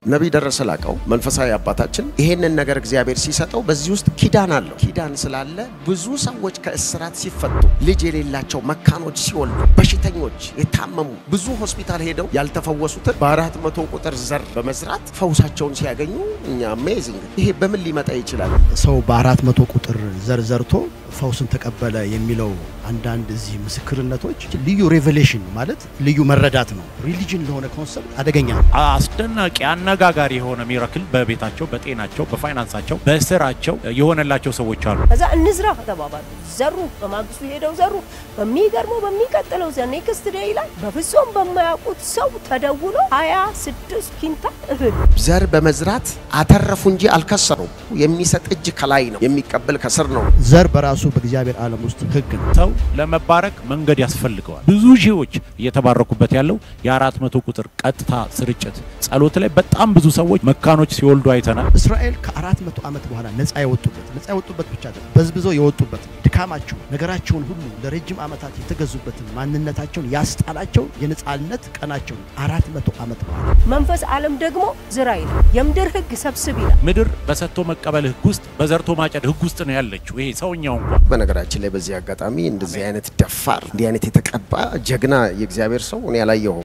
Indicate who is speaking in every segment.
Speaker 1: ነቢይ ደረሰ ላቀው መንፈሳዊ አባታችን ይሄንን ነገር እግዚአብሔር ሲሰጠው በዚህ ውስጥ ኪዳን አለው። ኪዳን ስላለ ብዙ ሰዎች ከእስራት ሲፈቱ፣ ልጅ የሌላቸው መካኖች ሲወልዱ፣ በሽተኞች የታመሙ ብዙ ሆስፒታል ሄደው ያልተፈወሱትን በአራት መቶ ቁጥር ዘር በመዝራት ፈውሳቸውን ሲያገኙ እኛ አሜዚንግ። ይሄ በምን ሊመጣ ይችላል?
Speaker 2: ሰው በአራት መቶ ቁጥር ዘር ዘርቶ ፈውስን ተቀበለ የሚለው አንዳንድ እዚህ ምስክርነቶች ልዩ ሬቨሌሽን ማለት ልዩ መረዳት ነው። ሪሊጅን ለሆነ ኮንሰፕት አደገኛ ነው።
Speaker 3: አስደናቂ አነጋጋሪ የሆነ ሚራክል በቤታቸው፣ በጤናቸው፣ በፋይናንሳቸው፣ በስራቸው የሆነላቸው ሰዎች አሉ።
Speaker 4: ከዛ እንዝራ ተባባሉ። ዘሩ። በማግስቱ ሄደው ዘሩ። በሚገርመው በሚቀጥለው ዘ ኔክስት ዴይ ላይ በፍጹም በማያውቁት ሰው ተደውሎ ሀያ ስድስት ኪንታል እህል
Speaker 1: ዘር በመዝራት አተረፉ እንጂ አልከሰሩም። የሚሰጥ እጅ ከላይ ነው፣ የሚቀበል ከስር ነው።
Speaker 2: ዘር በራሱ በእግዚአብሔር ዓለም ውስጥ ሕግ ነው።
Speaker 3: ሰው ለመባረክ መንገድ ያስፈልገዋል። ብዙ ሺዎች እየተባረኩበት ያለው የአራት መቶ ቁጥር ቀጥታ ስርጭት ጸሎት ላይ በጣም ብዙ ሰዎች መካኖች ሲወልዱ አይተናል።
Speaker 2: እስራኤል ከአራት መቶ ዓመት በኋላ ነፃ የወጡበት ነፃ የወጡበት ብቻ አይደለም፣ በዝብዘው የወጡበት ድካማቸው፣ ነገራቸውን ሁሉ ለረጅም ዓመታት የተገዙበትን ማንነታቸውን ያስጣላቸው የነፃነት ቀናቸው አራት መቶ ዓመት በኋላ
Speaker 4: መንፈስ ዓለም ደግሞ ዝራ ይላል። የምድር ህግ ሰብስብ ይላል።
Speaker 3: ምድር በሰጥቶ መቀበል ህግ ውስጥ በዘርቶ ማጨድ ህግ ውስጥ ነው ያለችው። ይሄ ሰውኛው እንኳን
Speaker 1: በነገራችን ላይ በዚህ አጋጣሚ እንደዚህ አይነት ደፋር እንዲህ አይነት የተቀባ ጀግና የእግዚአብሔር ሰው እኔ አላየሁም።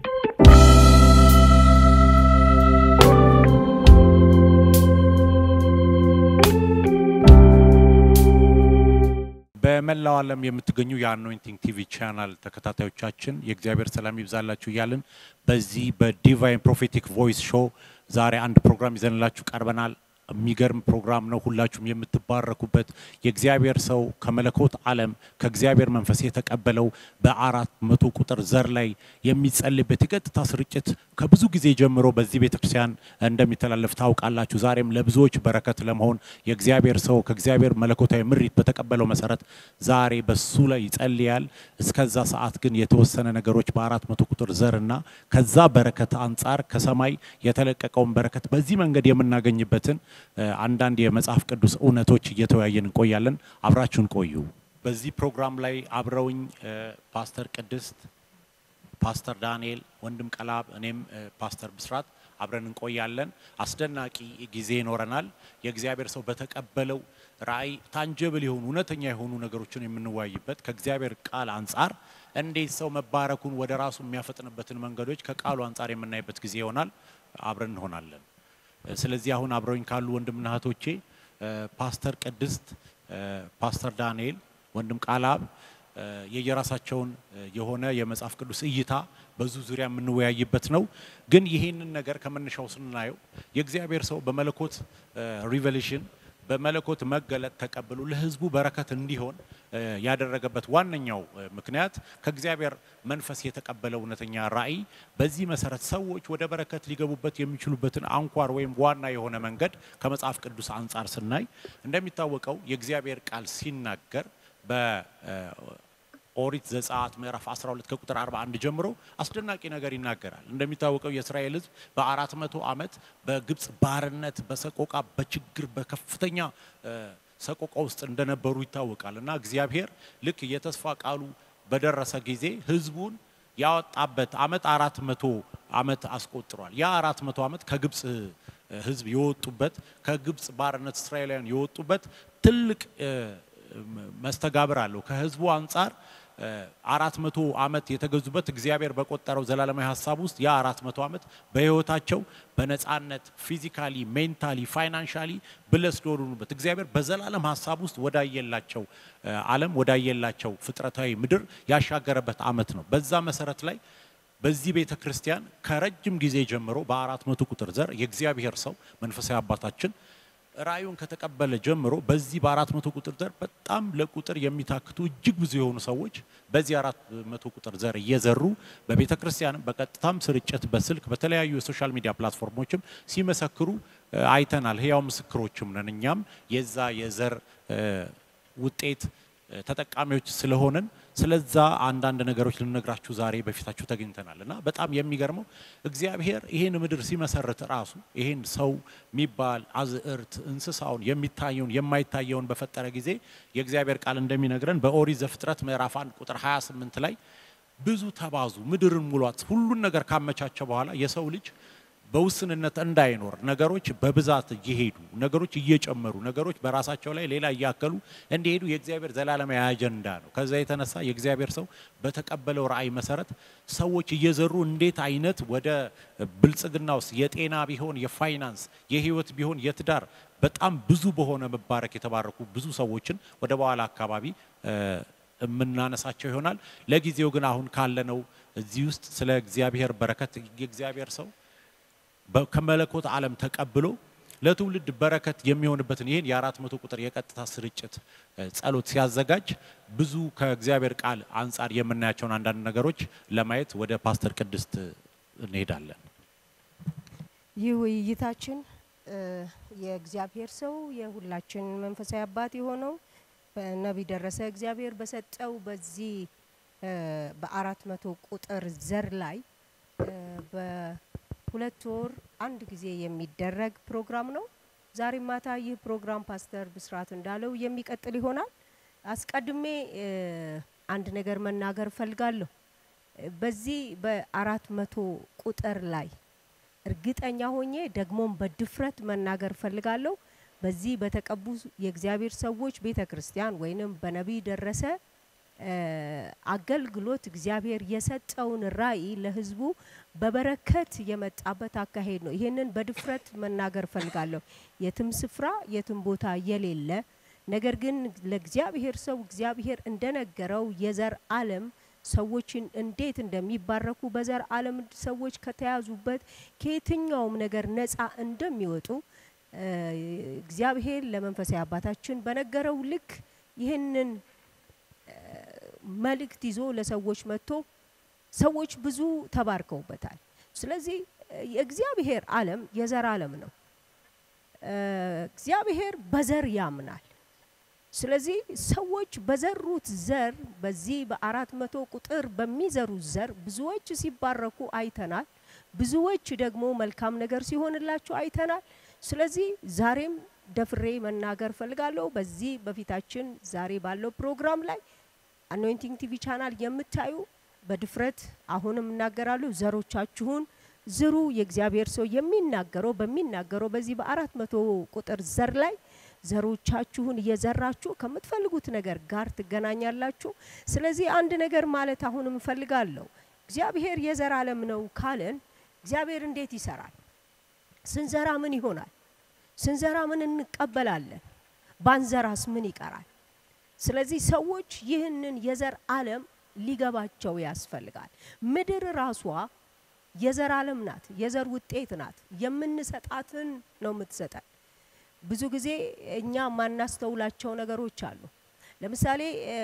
Speaker 3: በመላው ዓለም የምትገኙ የአኖይንቲንግ ቲቪ ቻናል ተከታታዮቻችን የእግዚአብሔር ሰላም ይብዛላችሁ እያልን በዚህ በዲቫይን ፕሮፌቲክ ቮይስ ሾው ዛሬ አንድ ፕሮግራም ይዘንላችሁ ቀርበናል። የሚገርም ፕሮግራም ነው። ሁላችሁም የምትባረኩበት የእግዚአብሔር ሰው ከመለኮት ዓለም ከእግዚአብሔር መንፈስ የተቀበለው በአራት መቶ ቁጥር ዘር ላይ የሚጸልይበት የቀጥታ ስርጭት ከብዙ ጊዜ ጀምሮ በዚህ ቤተክርስቲያን እንደሚተላለፍ ታውቃላችሁ። ዛሬም ለብዙዎች በረከት ለመሆን የእግዚአብሔር ሰው ከእግዚአብሔር መለኮታዊ ምሪት በተቀበለው መሰረት ዛሬ በሱ ላይ ይጸልያል። እስከዛ ሰዓት ግን የተወሰነ ነገሮች በአራት መቶ ቁጥር ዘርና ከዛ በረከት አንጻር ከሰማይ የተለቀቀውን በረከት በዚህ መንገድ የምናገኝበትን አንዳንድ የመጽሐፍ ቅዱስ እውነቶች እየተወያየን እንቆያለን። አብራችሁን ቆዩ። በዚህ ፕሮግራም ላይ አብረውኝ ፓስተር ቅድስት፣ ፓስተር ዳንኤል፣ ወንድም ቀላብ፣ እኔም ፓስተር ብስራት አብረን እንቆያለን። አስደናቂ ጊዜ ይኖረናል። የእግዚአብሔር ሰው በተቀበለው ራእይ ታንጀብል የሆኑ እውነተኛ የሆኑ ነገሮችን የምንወያይበት ከእግዚአብሔር ቃል አንጻር እንዴት ሰው መባረኩን ወደ ራሱ የሚያፈጥንበትን መንገዶች ከቃሉ አንጻር የምናይበት ጊዜ ይሆናል። አብረን እንሆናለን። ስለዚህ አሁን አብረውኝ ካሉ ወንድምና እህቶቼ ፓስተር ቅድስት፣ ፓስተር ዳንኤል፣ ወንድም ቃላብ የየራሳቸውን የሆነ የመጽሐፍ ቅዱስ እይታ በዙ ዙሪያ የምንወያይበት ነው። ግን ይህንን ነገር ከመነሻው ስናየው የእግዚአብሔር ሰው በመለኮት ሪቨሌሽን በመለኮት መገለጥ ተቀብሎ ለሕዝቡ በረከት እንዲሆን ያደረገበት ዋነኛው ምክንያት ከእግዚአብሔር መንፈስ የተቀበለው እውነተኛ ራእይ በዚህ መሰረት ሰዎች ወደ በረከት ሊገቡበት የሚችሉበትን አንኳር ወይም ዋና የሆነ መንገድ ከመጽሐፍ ቅዱስ አንጻር ስናይ እንደሚታወቀው የእግዚአብሔር ቃል ሲናገር በኦሪት ዘጸአት ምዕራፍ 12 ከቁጥር 41 ጀምሮ አስደናቂ ነገር ይናገራል። እንደሚታወቀው የእስራኤል ሕዝብ በአራት መቶ ዓመት በግብፅ ባርነት፣ በሰቆቃ፣ በችግር በከፍተኛ ሰቆቃ ውስጥ እንደነበሩ ይታወቃል እና እግዚአብሔር ልክ የተስፋ ቃሉ በደረሰ ጊዜ ሕዝቡን ያወጣበት ዓመት አራት መቶ ዓመት አስቆጥሯል። ያ አራት መቶ ዓመት ከግብፅ ሕዝብ የወጡበት ከግብፅ ባርነት እስራኤላውያን የወጡበት ትልቅ መስተጋብር አለው። ከህዝቡ አንጻር አራት መቶ ዓመት የተገዙበት እግዚአብሔር በቆጠረው ዘላለማዊ ሀሳብ ውስጥ ያ አራት መቶ ዓመት በህይወታቸው በነፃነት ፊዚካሊ፣ ሜንታሊ፣ ፋይናንሻሊ ብለስ ዶሩኑበት እግዚአብሔር በዘላለም ሀሳብ ውስጥ ወዳየላቸው ዓለም ወዳየላቸው ፍጥረታዊ ምድር ያሻገረበት ዓመት ነው። በዛ መሰረት ላይ በዚህ ቤተ ክርስቲያን ከረጅም ጊዜ ጀምሮ በአራት መቶ ቁጥር ዘር የእግዚአብሔር ሰው መንፈሳዊ አባታችን ራእዩን ከተቀበለ ጀምሮ በዚህ በአራት መቶ ቁጥር ዘር በጣም ለቁጥር የሚታክቱ እጅግ ብዙ የሆኑ ሰዎች በዚህ አራት መቶ ቁጥር ዘር እየዘሩ በቤተ ክርስቲያንም በቀጥታም ስርጭት በስልክ በተለያዩ የሶሻል ሚዲያ ፕላትፎርሞችም ሲመሰክሩ አይተናል። ህያው ምስክሮችም ነን። እኛም የዛ የዘር ውጤት ተጠቃሚዎች ስለሆንን ስለዛ አንዳንድ ነገሮች ልነግራችሁ ዛሬ በፊታችሁ ተገኝተናል እና በጣም የሚገርመው እግዚአብሔር ይህን ምድር ሲመሰርት ራሱ ይህን ሰው የሚባል አዝዕርት እንስሳውን የሚታየውን የማይታየውን በፈጠረ ጊዜ የእግዚአብሔር ቃል እንደሚነግረን በኦሪት ዘፍጥረት ምዕራፍ 1 ቁጥር 28 ላይ ብዙ ተባዙ፣ ምድርን ሙሏት፣ ሁሉን ነገር ካመቻቸ በኋላ የሰው ልጅ በውስንነት እንዳይኖር ነገሮች በብዛት እየሄዱ ነገሮች እየጨመሩ ነገሮች በራሳቸው ላይ ሌላ እያከሉ እንዲሄዱ የእግዚአብሔር ዘላለማዊ አጀንዳ ነው። ከዛ የተነሳ የእግዚአብሔር ሰው በተቀበለው ራእይ መሰረት ሰዎች እየዘሩ እንዴት አይነት ወደ ብልጽግና ውስጥ የጤና ቢሆን የፋይናንስ የህይወት ቢሆን የትዳር በጣም ብዙ በሆነ መባረክ የተባረኩ ብዙ ሰዎችን ወደ በኋላ አካባቢ የምናነሳቸው ይሆናል። ለጊዜው ግን አሁን ካለነው እዚህ ውስጥ ስለ እግዚአብሔር በረከት የእግዚአብሔር ሰው ከመለኮት ዓለም ተቀብሎ ለትውልድ በረከት የሚሆንበትን ይህን የአራት መቶ ቁጥር የቀጥታ ስርጭት ጸሎት ሲያዘጋጅ ብዙ ከእግዚአብሔር ቃል አንጻር የምናያቸውን አንዳንድ ነገሮች ለማየት ወደ ፓስተር ቅድስት እንሄዳለን።
Speaker 4: ይህ ውይይታችን የእግዚአብሔር ሰው የሁላችን መንፈሳዊ አባት የሆነው በነቢይ ደረሰ እግዚአብሔር በሰጠው በዚህ በአራት መቶ ቁጥር ዘር ላይ በሁለት ወር አንድ ጊዜ የሚደረግ ፕሮግራም ነው። ዛሬ ማታ ይህ ፕሮግራም ፓስተር ብስራት እንዳለው የሚቀጥል ይሆናል። አስቀድሜ አንድ ነገር መናገር እፈልጋለሁ። በዚህ በአራት መቶ ቁጥር ላይ እርግጠኛ ሆኜ ደግሞም በድፍረት መናገር እፈልጋለሁ። በዚህ በተቀቡ የእግዚአብሔር ሰዎች ቤተ ክርስቲያን ወይንም በነቢይ ደረሰ አገልግሎት እግዚአብሔር የሰጠውን ራእይ ለሕዝቡ በበረከት የመጣበት አካሄድ ነው። ይህንን በድፍረት መናገር እፈልጋለሁ። የትም ስፍራ የትም ቦታ የሌለ ነገር ግን ለእግዚአብሔር ሰው እግዚአብሔር እንደነገረው የዘር ዓለም ሰዎችን እንዴት እንደሚባረኩ በዘር ዓለም ሰዎች ከተያዙበት ከየትኛውም ነገር ነፃ እንደሚወጡ እግዚአብሔር ለመንፈሳዊ አባታችን በነገረው ልክ ይህንን መልእክት ይዞ ለሰዎች መጥቶ ሰዎች ብዙ ተባርከውበታል። ስለዚህ የእግዚአብሔር ዓለም የዘር ዓለም ነው። እግዚአብሔር በዘር ያምናል። ስለዚህ ሰዎች በዘሩት ዘር በዚህ በአራት መቶ ቁጥር በሚዘሩት ዘር ብዙዎች ሲባረኩ አይተናል። ብዙዎች ደግሞ መልካም ነገር ሲሆንላቸው አይተናል። ስለዚህ ዛሬም ደፍሬ መናገር ፈልጋለሁ። በዚህ በፊታችን ዛሬ ባለው ፕሮግራም ላይ አኖይንቲንግ ቲቪ ቻናል የምታዩ በድፍረት አሁንም እናገራለሁ፣ ዘሮቻችሁን ዝሩ። የእግዚአብሔር ሰው የሚናገረው በሚናገረው በዚህ በአራት መቶ ቁጥር ዘር ላይ ዘሮቻችሁን እየዘራችሁ ከምትፈልጉት ነገር ጋር ትገናኛላችሁ። ስለዚህ አንድ ነገር ማለት አሁንም እፈልጋለሁ። እግዚአብሔር የዘር ዓለም ነው ካለን እግዚአብሔር እንዴት ይሰራል? ስንዘራ ምን ይሆናል? ስንዘራ ምን እንቀበላለን? ባንዘራስ ምን ይቀራል? ስለዚህ ሰዎች ይህንን የዘር ዓለም ሊገባቸው ያስፈልጋል። ምድር ራሷ የዘር ዓለም ናት፣ የዘር ውጤት ናት። የምንሰጣትን ነው የምትሰጠን። ብዙ ጊዜ እኛ ማናስተውላቸው ነገሮች አሉ። ለምሳሌ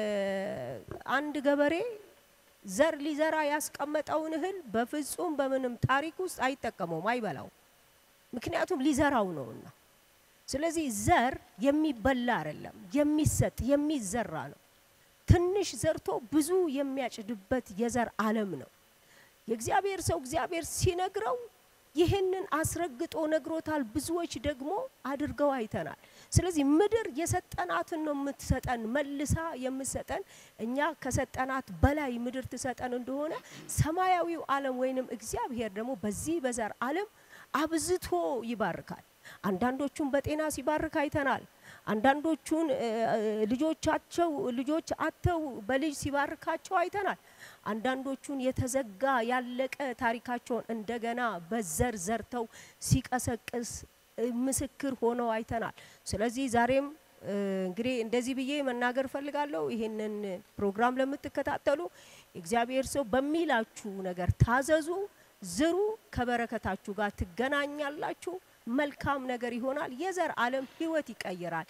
Speaker 4: አንድ ገበሬ ዘር ሊዘራ ያስቀመጠውን እህል በፍጹም በምንም ታሪክ ውስጥ አይጠቀመውም፣ አይበላውም። ምክንያቱም ሊዘራው ነውና። ስለዚህ ዘር የሚበላ አይደለም፣ የሚሰጥ የሚዘራ ነው። ትንሽ ዘርቶ ብዙ የሚያጭድበት የዘር ዓለም ነው። የእግዚአብሔር ሰው እግዚአብሔር ሲነግረው ይህንን አስረግጦ ነግሮታል። ብዙዎች ደግሞ አድርገው አይተናል። ስለዚህ ምድር የሰጠናትን ነው የምትሰጠን፣ መልሳ የምትሰጠን እኛ ከሰጠናት በላይ ምድር ትሰጠን እንደሆነ ሰማያዊው ዓለም ወይንም እግዚአብሔር ደግሞ በዚህ በዘር ዓለም አብዝቶ ይባርካል። አንዳንዶቹን በጤና ሲባርክ አይተናል። አንዳንዶቹን ልጆቻቸው ልጆች አተው በልጅ ሲባርካቸው አይተናል። አንዳንዶቹን የተዘጋ ያለቀ ታሪካቸውን እንደገና በዘር ዘርተው ሲቀሰቅስ ምስክር ሆነው አይተናል። ስለዚህ ዛሬም እንግዲህ እንደዚህ ብዬ መናገር ፈልጋለሁ። ይህንን ፕሮግራም ለምትከታተሉ እግዚአብሔር ሰው በሚላችሁ ነገር ታዘዙ፣ ዝሩ፣ ከበረከታችሁ ጋር ትገናኛላችሁ። መልካም ነገር ይሆናል። የዘር ዓለም ህይወት ይቀይራል።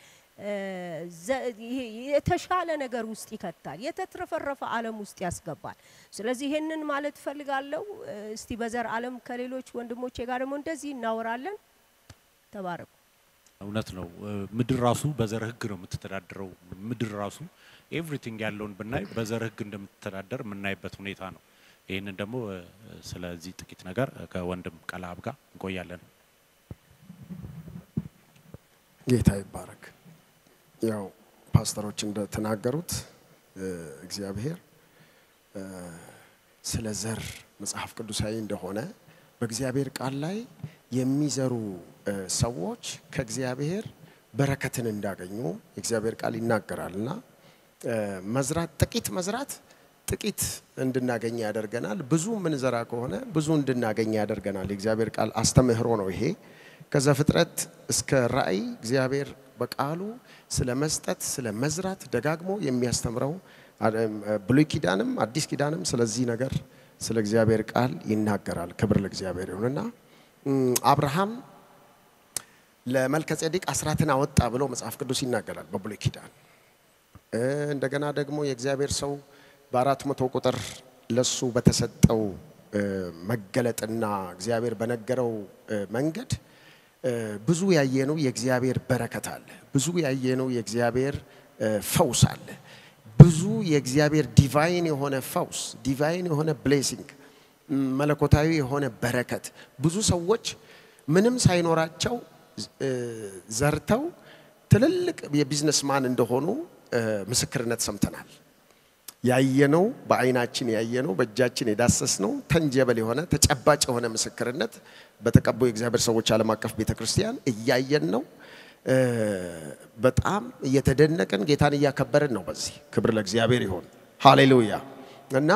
Speaker 4: የተሻለ ነገር ውስጥ ይከታል። የተትረፈረፈ ዓለም ውስጥ ያስገባል። ስለዚህ ይሄንን ማለት ፈልጋለሁ። እስቲ በዘር ዓለም ከሌሎች ወንድሞቼ ጋር ደግሞ እንደዚህ እናወራለን። ተባረኩ።
Speaker 3: እውነት ነው። ምድር ራሱ በዘር ህግ ነው የምትተዳደረው። ምድር ራሱ ኤቭሪቲንግ ያለውን ብናይ በዘር ህግ እንደምትተዳደር የምናይበት ሁኔታ ነው። ይህንን ደግሞ ስለዚህ ጥቂት ነገር ከወንድም ቀላብ ጋር እንቆያለን።
Speaker 1: ጌታ ይባረክ። ያው ፓስተሮች እንደተናገሩት እግዚአብሔር ስለ ዘር መጽሐፍ ቅዱሳዊ እንደሆነ በእግዚአብሔር ቃል ላይ የሚዘሩ እ፣ ሰዎች ከእግዚአብሔር በረከትን እንዳገኙ የእግዚአብሔር ቃል ይናገራል እና እ፣ መዝራት ጥቂት መዝራት ጥቂት እንድናገኝ ያደርገናል። ብዙ ምንዘራ ከሆነ ብዙ እንድናገኝ ያደርገናል። የእግዚአብሔር ቃል አስተምህሮ ነው ይሄ። ከዘፍጥረት እስከ ራእይ እግዚአብሔር በቃሉ ስለ መስጠት፣ ስለ መዝራት ደጋግሞ የሚያስተምረው አደም፣ ብሉይ ኪዳንም አዲስ ኪዳንም ስለዚህ ነገር ስለ እግዚአብሔር ቃል ይናገራል። ክብር ለእግዚአብሔር ይሁንና እም፣ አብርሃም ለመልከጼዴቅ አስራትን አወጣ ብሎ መጽሐፍ ቅዱስ ይናገራል በብሉይ ኪዳን። እ፣ እንደገና ደግሞ የእግዚአብሔር ሰው በአራት መቶ ቁጥር ለሱ በተሰጠው እ፣ መገለጥና እግዚአብሔር በነገረው እ፣ መንገድ እ፣ ብዙ ያየነው የእግዚአብሔር በረከት አለ። ብዙ ያየነው የእግዚአብሔር እ፣ ፈውስ አለ። ብዙ የእግዚአብሔር ዲቫይን የሆነ ፈውስ፣ ዲቫይን የሆነ ብሌሲንግ፣ መለኮታዊ የሆነ በረከት ብዙ ሰዎች ምንም ሳይኖራቸው እ፣ ዘርተው ትልልቅ የቢዝነስ ማን እንደሆኑ እ፣ ምስክርነት ሰምተናል። ያየነው በአይናችን ያየነው በእጃችን የዳሰስነው ተንጀበል የሆነ ተጨባጭ የሆነ ምስክርነት በተቀቡ የእግዚአብሔር ሰዎች ዓለም አቀፍ ቤተ ክርስቲያን እያየን ነው። እ፣ በጣም እየተደነቅን ጌታን እያከበርን ነው። በዚህ ክብር ለእግዚአብሔር ይሆን። ሃሌሉያ እና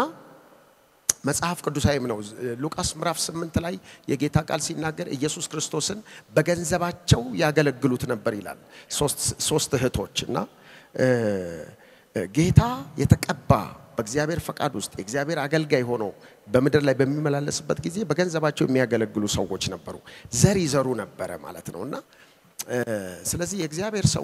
Speaker 1: መጽሐፍ ቅዱሳዊም ነው። ሉቃስ ምዕራፍ ስምንት ላይ የጌታ ቃል ሲናገር ኢየሱስ ክርስቶስን በገንዘባቸው ያገለግሉት ነበር ይላል። ሶስት- ሶስት እህቶች እና እ፣ ጌታ የተቀባ በእግዚአብሔር ፈቃድ ውስጥ የእግዚአብሔር አገልጋይ ሆኖ በምድር ላይ በሚመላለስበት ጊዜ በገንዘባቸው የሚያገለግሉ ሰዎች ነበሩ። ዘር ይዘሩ ነበረ ማለት ነው እና እ፣ ስለዚህ የእግዚአብሔር ሰው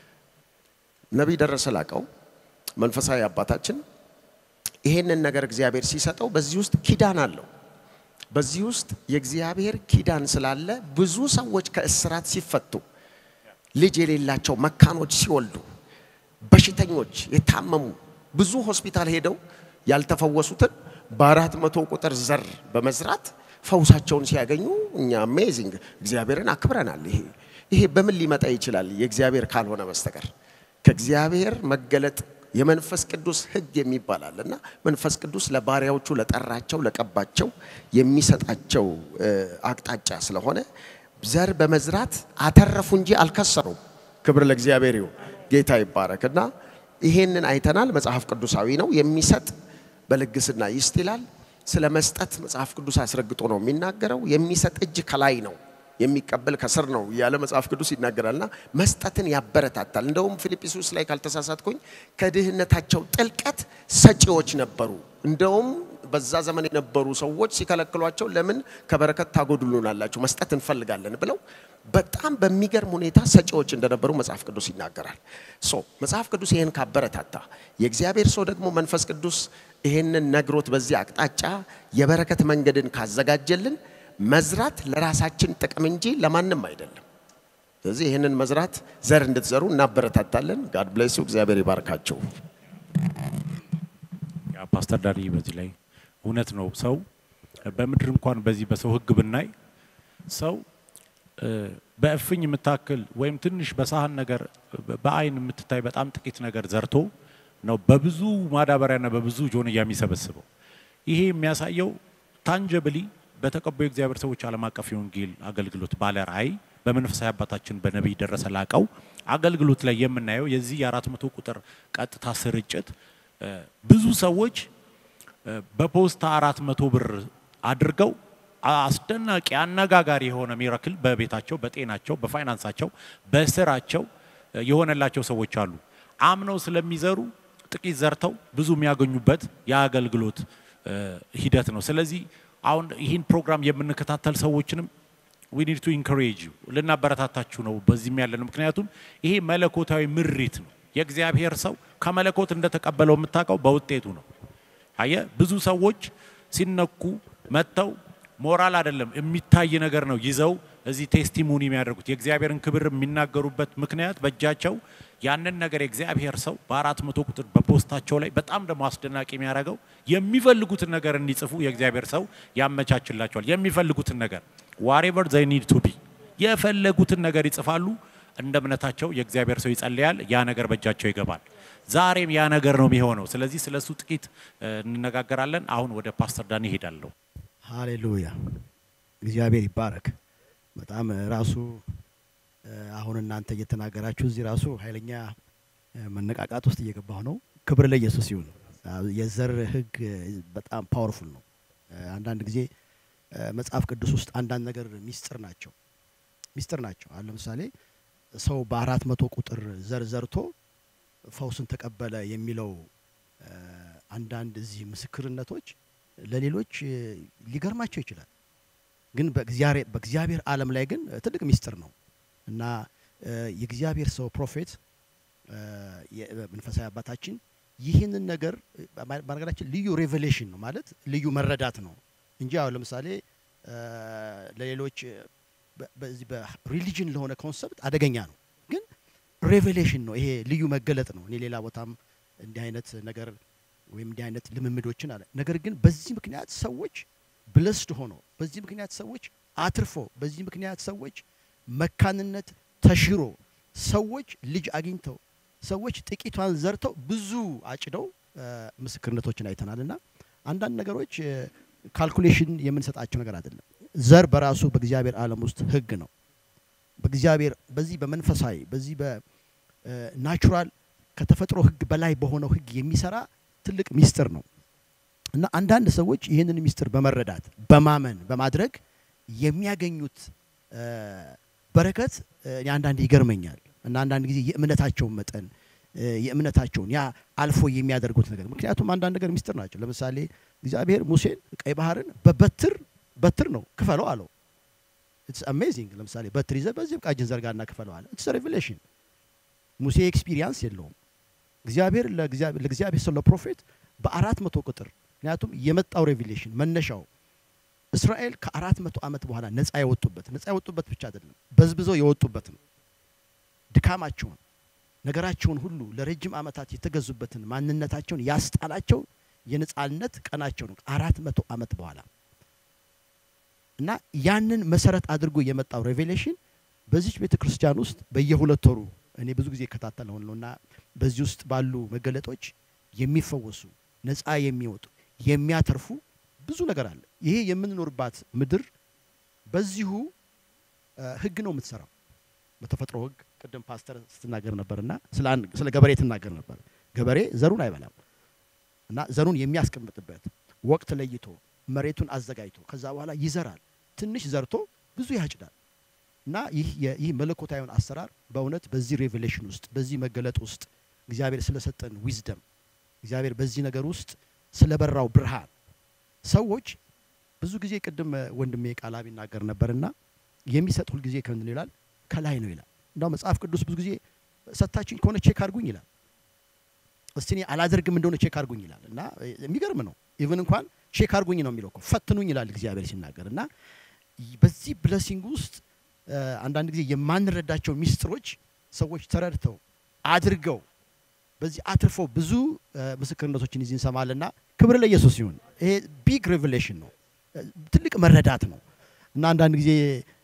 Speaker 1: ነቢይ ደረሰ ላቀው መንፈሳዊ አባታችን ይሄንን ነገር እግዚአብሔር ሲሰጠው በዚህ ውስጥ ኪዳን አለው። በዚህ ውስጥ የእግዚአብሔር ኪዳን ስላለ ብዙ ሰዎች ከእስራት ሲፈቱ፣ ልጅ የሌላቸው መካኖች ሲወልዱ፣ በሽተኞች የታመሙ ብዙ ሆስፒታል ሄደው ያልተፈወሱትን በአራት መቶ ቁጥር ዘር በመዝራት ፈውሳቸውን ሲያገኙ እኛ አሜዚንግ እግዚአብሔርን አክብረናል። ይሄ ይሄ በምን ሊመጣ ይችላል? የእግዚአብሔር ካልሆነ በስተቀር ከእግዚአብሔር መገለጥ የመንፈስ ቅዱስ ሕግ የሚባል አለ እና መንፈስ ቅዱስ ለባሪያዎቹ ለጠራቸው ለቀባቸው የሚሰጣቸው እ፣ አቅጣጫ ስለሆነ ዘር በመዝራት አተረፉ እንጂ አልከሰሩም። ክብር ለእግዚአብሔር ይሁን። ጌታ ይባረክ እና ይሄንን አይተናል። መጽሐፍ ቅዱሳዊ ነው። የሚሰጥ በልግስና ይስጥ ይላል። ስለ መስጠት መጽሐፍ ቅዱስ አስረግጦ ነው የሚናገረው። የሚሰጥ እጅ ከላይ ነው የሚቀበል ከስር ነው እያለ መጽሐፍ ቅዱስ ይናገራልና መስጠትን ያበረታታል። እንደውም ፊልጵስዩስ ላይ ካልተሳሳትኩኝ ከድህነታቸው ጥልቀት ሰጪዎች ነበሩ። እንደውም በዛ ዘመን የነበሩ ሰዎች ሲከለክሏቸው ለምን ከበረከት ታጎድሉናላችሁ መስጠት እንፈልጋለን ብለው በጣም በሚገርም ሁኔታ ሰጪዎች እንደነበሩ መጽሐፍ ቅዱስ ይናገራል። ሶ መጽሐፍ ቅዱስ ይህን ካበረታታ የእግዚአብሔር ሰው ደግሞ መንፈስ ቅዱስ ይህንን ነግሮት በዚህ አቅጣጫ የበረከት መንገድን ካዘጋጀልን መዝራት ለራሳችን ጥቅም እንጂ ለማንም አይደለም። ስለዚህ ይህንን መዝራት ዘር እንድትዘሩ እናበረታታለን። ጋድ ብሌስ እግዚአብሔር ይባርካቸው።
Speaker 3: ያ ፓስተር ዳኒ በዚህ ላይ እውነት ነው። ሰው በምድር እንኳን በዚህ በሰው ሕግ ብናይ ሰው እ፣ በእፍኝ የምታክል ወይም ትንሽ በሳህን ነገር በአይን የምትታይ በጣም ጥቂት ነገር ዘርቶ ነው በብዙ ማዳበሪያና በብዙ ጆንያ የሚሰበስበው። ይሄ የሚያሳየው ታንጀብሊ በተቀቡ የእግዚአብሔር ሰዎች ዓለም አቀፍ የወንጌል አገልግሎት ባለ ራእይ በመንፈሳዊ አባታችን በነቢይ ደረሰ ላቀው አገልግሎት ላይ የምናየው የዚህ የአራት መቶ ቁጥር ቀጥታ ስርጭት እ፣ ብዙ ሰዎች እ፣ በፖስታ አራት መቶ ብር አድርገው አስደናቂ አነጋጋሪ የሆነ ሚራክል በቤታቸው፣ በጤናቸው፣ በፋይናንሳቸው፣ በስራቸው እ፣ የሆነላቸው ሰዎች አሉ። አምነው ስለሚዘሩ ጥቂት ዘርተው ብዙ የሚያገኙበት የአገልግሎት እ፣ ሂደት ነው። ስለዚህ አሁን ይህን ፕሮግራም የምንከታተል ሰዎችንም ዊ ኒድ ቱ ኢንኮሬጅ ዩ ልናበረታታችሁ ነው በዚህም ያለን። ምክንያቱም ይሄ መለኮታዊ ምሪት ነው። የእግዚአብሔር ሰው ከመለኮት እንደተቀበለው የምታውቀው በውጤቱ ነው። አየ ብዙ ሰዎች ሲነኩ መጥተው ሞራል አይደለም የሚታይ ነገር ነው ይዘው እዚህ ቴስቲሞኒ የሚያደርጉት የእግዚአብሔርን ክብር የሚናገሩበት ምክንያት በእጃቸው ያንን ነገር የእግዚአብሔር ሰው በአራት መቶ ቁጥር በፖስታቸው ላይ በጣም ደግሞ አስደናቂ የሚያደርገው የሚፈልጉትን ነገር እንዲጽፉ የእግዚአብሔር ሰው ያመቻችላቸዋል። የሚፈልጉትን ነገር ዋሬቨር ዘይ ኒድ ቱ ቢ የፈለጉትን ነገር ይጽፋሉ። እንደ እምነታቸው የእግዚአብሔር ሰው ይጸልያል። ያ ነገር በእጃቸው ይገባል። ዛሬም ያ ነገር ነው የሚሆነው። ስለዚህ ስለ እሱ ጥቂት እ፣ እንነጋገራለን። አሁን ወደ ፓስተር ዳኒ ይሄዳለሁ።
Speaker 2: ሃሌሉያ እግዚአብሔር ይባረክ። በጣም ራሱ አሁን እናንተ እየተናገራችሁ እዚህ ራሱ ኃይለኛ መነቃቃት ውስጥ እየገባሁ ነው። ክብር ለኢየሱስ ይሁን። የዘር ህግ በጣም ፓወርፉል ነው። አንዳንድ ጊዜ መጽሐፍ ቅዱስ ውስጥ አንዳንድ ነገር ሚስጥር ናቸው ሚስጥር ናቸው። አሁን ለምሳሌ ሰው በአራት መቶ ቁጥር ዘር ዘርቶ ፈውስን ተቀበለ የሚለው አንዳንድ እዚህ ምስክርነቶች ለሌሎች ሊገርማቸው ይችላል። ግን በእግዚአብሔር ዓለም ላይ ግን ትልቅ ሚስጥር ነው እና የእግዚአብሔር ሰው ፕሮፌት መንፈሳዊ አባታችን ይህንን ነገር በነገራችን ልዩ ሬቨሌሽን ነው ማለት ልዩ መረዳት ነው እንጂ አሁን ለምሳሌ ለሌሎች በዚህ በሪሊጅን ለሆነ ኮንሰፕት አደገኛ ነው። ግን ሬቨሌሽን ነው ይሄ ልዩ መገለጥ ነው። እኔ ሌላ ቦታም እንዲህ አይነት ነገር ወይም እንዲህ አይነት ልምምዶችን አለ። ነገር ግን በዚህ ምክንያት ሰዎች ብለስድ ሆኖ በዚህ ምክንያት ሰዎች አትርፎ በዚህ ምክንያት ሰዎች መካንነት ተሽሮ ሰዎች ልጅ አግኝተው ሰዎች ጥቂቷን ዘርተው ብዙ አጭደው ምስክርነቶችን አይተናል። እና አንዳንድ ነገሮች ካልኩሌሽን የምንሰጣቸው ነገር አይደለም። ዘር በራሱ በእግዚአብሔር ዓለም ውስጥ ህግ ነው። በእግዚአብሔር በዚህ በመንፈሳዊ በዚህ በናቹራል ከተፈጥሮ ህግ በላይ በሆነው ህግ የሚሰራ ትልቅ ሚስጥር ነው እና አንዳንድ ሰዎች ይህንን ሚስጥር በመረዳት በማመን በማድረግ የሚያገኙት በረከት እኔ አንዳንድ ይገርመኛል እና አንዳንድ ጊዜ የእምነታቸውን መጠን የእምነታቸውን ያ አልፎ የሚያደርጉት ነገር ምክንያቱም አንዳንድ ነገር ሚስጥር ናቸው። ለምሳሌ እግዚአብሔር ሙሴን ቀይ ባህርን በበትር በትር ነው ክፈለው አለው። ኢትስ አሜዚንግ። ለምሳሌ በትር ይዘህ በዚህ ቃጅን ዘርጋና ክፈለው አለ። ኢትስ ሬቨሌሽን። ሙሴ ኤክስፒሪየንስ የለውም። እግዚአብሔር ለእግዚአብሔር ሰው ለፕሮፌት በአራት መቶ ቁጥር ምክንያቱም የመጣው ሬቪሌሽን መነሻው እስራኤል ከአራት መቶ ዓመት በኋላ ነፃ የወጡበት ነፃ የወጡበት ብቻ አይደለም በዝብዘው የወጡበት ነው። ድካማቸውን ነገራቸውን ሁሉ ለረጅም ዓመታት የተገዙበትን ማንነታቸውን ያስጣላቸው የነፃነት ቀናቸው ነው አራት መቶ ዓመት በኋላ እና ያንን መሰረት አድርጎ የመጣው ሬቬሌሽን በዚች ቤተ ክርስቲያን ውስጥ በየሁለት ወሩ እኔ ብዙ ጊዜ እከታተለው ነው እና በዚህ ውስጥ ባሉ መገለጦች የሚፈወሱ ነፃ የሚወጡ የሚያተርፉ ብዙ ነገር አለ። ይሄ የምንኖርባት ምድር በዚሁ ህግ ነው የምትሰራው። በተፈጥሮ ህግ ቅድም ፓስተር ስትናገር ነበርና ስለ ገበሬ ትናገር ነበር። ገበሬ ዘሩን አይበላም እና ዘሩን የሚያስቀምጥበት ወቅት ለይቶ መሬቱን አዘጋጅቶ ከዛ በኋላ ይዘራል። ትንሽ ዘርቶ ብዙ ያጭዳል። እና ይህ ይህ መለኮታዊውን አሰራር በእውነት በዚህ ሬቬሌሽን ውስጥ በዚህ መገለጥ ውስጥ እግዚአብሔር ስለሰጠን ዊዝደም እግዚአብሔር በዚህ ነገር ውስጥ ስለበራው ብርሃን ሰዎች ብዙ ጊዜ ቅድም ወንድሜ ቃላብ ይናገር ነበርና የሚሰጥ ሁልጊዜ ከምን ይላል ከላይ ነው ይላል። እንዳው መጽሐፍ ቅዱስ ብዙ ጊዜ ሰታችኝ ከሆነ ቼክ አድርጉኝ ይላል። እስቲ እኔ አላደርግም እንደሆነ ቼክ አድርጉኝ ይላል እና የሚገርም ነው። ኢቭን እንኳን ቼክ አድርጉኝ ነው የሚለው እኮ ፈትኑኝ ይላል እግዚአብሔር ሲናገር እና በዚህ ብለሲንግ ውስጥ አንዳንድ ጊዜ የማንረዳቸው ሚስጥሮች ሰዎች ተረድተው አድርገው በዚህ አትርፈው ብዙ ምስክርነቶችን ይዚህ እንሰማለና ክብር ለኢየሱስ ይሁን። ይሄ ቢግ ሬቨሌሽን ነው፣ ትልቅ መረዳት ነው እና አንዳንድ ጊዜ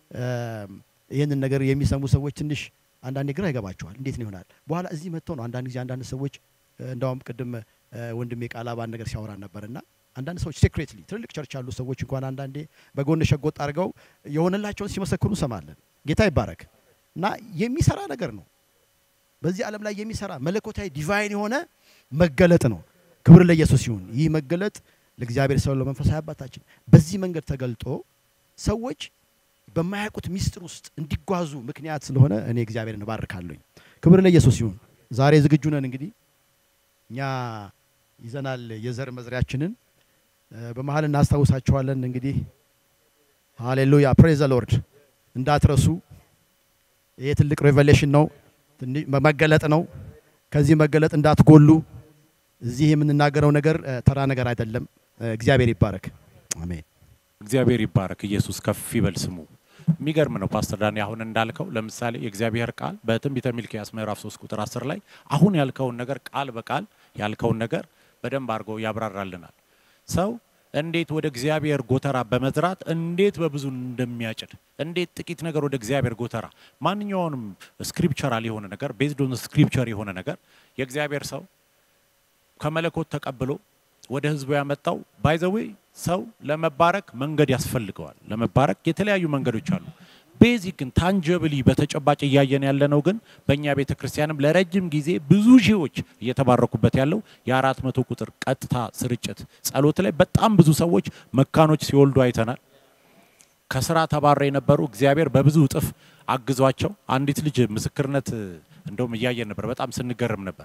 Speaker 2: ይህንን ነገር የሚሰሙ ሰዎች ትንሽ አንዳንዴ ግራ ይገባቸዋል። እንዴት ነው ይሆናል? በኋላ እዚህ መጥተው ነው አንዳንድ ጊዜ አንዳንድ ሰዎች እንዳውም ቅድም ወንድሜ ቃላባን ነገር ሲያወራ ነበርና አንዳንድ ሰዎች ሴክሬትሊ ትልልቅ ቸርች ያሉ ሰዎች እንኳን አንዳንዴ በጎን ሸጎጥ አድርገው የሆነላቸውን ሲመሰክሩ እንሰማለን። ጌታ ይባረክ እና የሚሰራ ነገር ነው። በዚህ ዓለም ላይ የሚሰራ መለኮታዊ ዲቫይን የሆነ መገለጥ ነው። ክብር ለኢየሱስ ይሁን። ይህ መገለጥ ለእግዚአብሔር ሰው ለመንፈሳዊ አባታችን በዚህ መንገድ ተገልጦ ሰዎች በማያውቁት ሚስጥር ውስጥ እንዲጓዙ ምክንያት ስለሆነ እኔ እግዚአብሔርን እባርካለሁኝ። ክብር ለኢየሱስ ይሁን። ዛሬ ዝግጁ ነን። እንግዲህ እኛ ይዘናል የዘር መዝሪያችንን በመሀል እናስታውሳችኋለን። እንግዲህ ሃሌሉያ ፕሬዝ ሎርድ እንዳትረሱ። ይሄ ትልቅ ሬቨሌሽን ነው፣ መገለጥ ነው። ከዚህ መገለጥ እንዳትጎሉ። እዚህ የምንናገረው ነገር ተራ ነገር አይደለም። እግዚአብሔር ይባረክ። አሜን።
Speaker 3: እግዚአብሔር ይባረክ። ኢየሱስ ከፍ ይበል ስሙ። የሚገርም ነው ፓስተር ዳኒ አሁን እንዳልከው ለምሳሌ የእግዚአብሔር ቃል በትንቢተ ሚልክያስ ምዕራፍ 3 ቁጥር 10 ላይ አሁን ያልከውን ነገር ቃል በቃል ያልከውን ነገር በደንብ አድርጎ ያብራራልናል። ሰው እንዴት ወደ እግዚአብሔር ጎተራ በመዝራት እንዴት በብዙ እንደሚያጭድ እንዴት ጥቂት ነገር ወደ እግዚአብሔር ጎተራ ማንኛውንም ስክሪፕቸራል የሆነ ነገር ቤዝድ ኦን ስክሪፕቸር የሆነ ነገር የእግዚአብሔር ሰው ከመለኮት ተቀብሎ ወደ ህዝቡ ያመጣው ባይዘዌ ሰው ለመባረክ መንገድ ያስፈልገዋል። ለመባረክ የተለያዩ መንገዶች አሉ። ቤዚክ ግን ታንጀብሊ በተጨባጭ እያየን ያለነው ግን በእኛ ቤተ ክርስቲያንም ለረጅም ጊዜ ብዙ ሺዎች እየተባረኩበት ያለው የአራት መቶ ቁጥር ቀጥታ ስርጭት ጸሎት ላይ በጣም ብዙ ሰዎች መካኖች ሲወልዱ አይተናል። ከስራ ተባረው የነበሩ እግዚአብሔር በብዙ እጥፍ አግዟቸው አንዲት ልጅ ምስክርነት እንደውም እያየን ነበር። በጣም ስንገርም ነበር።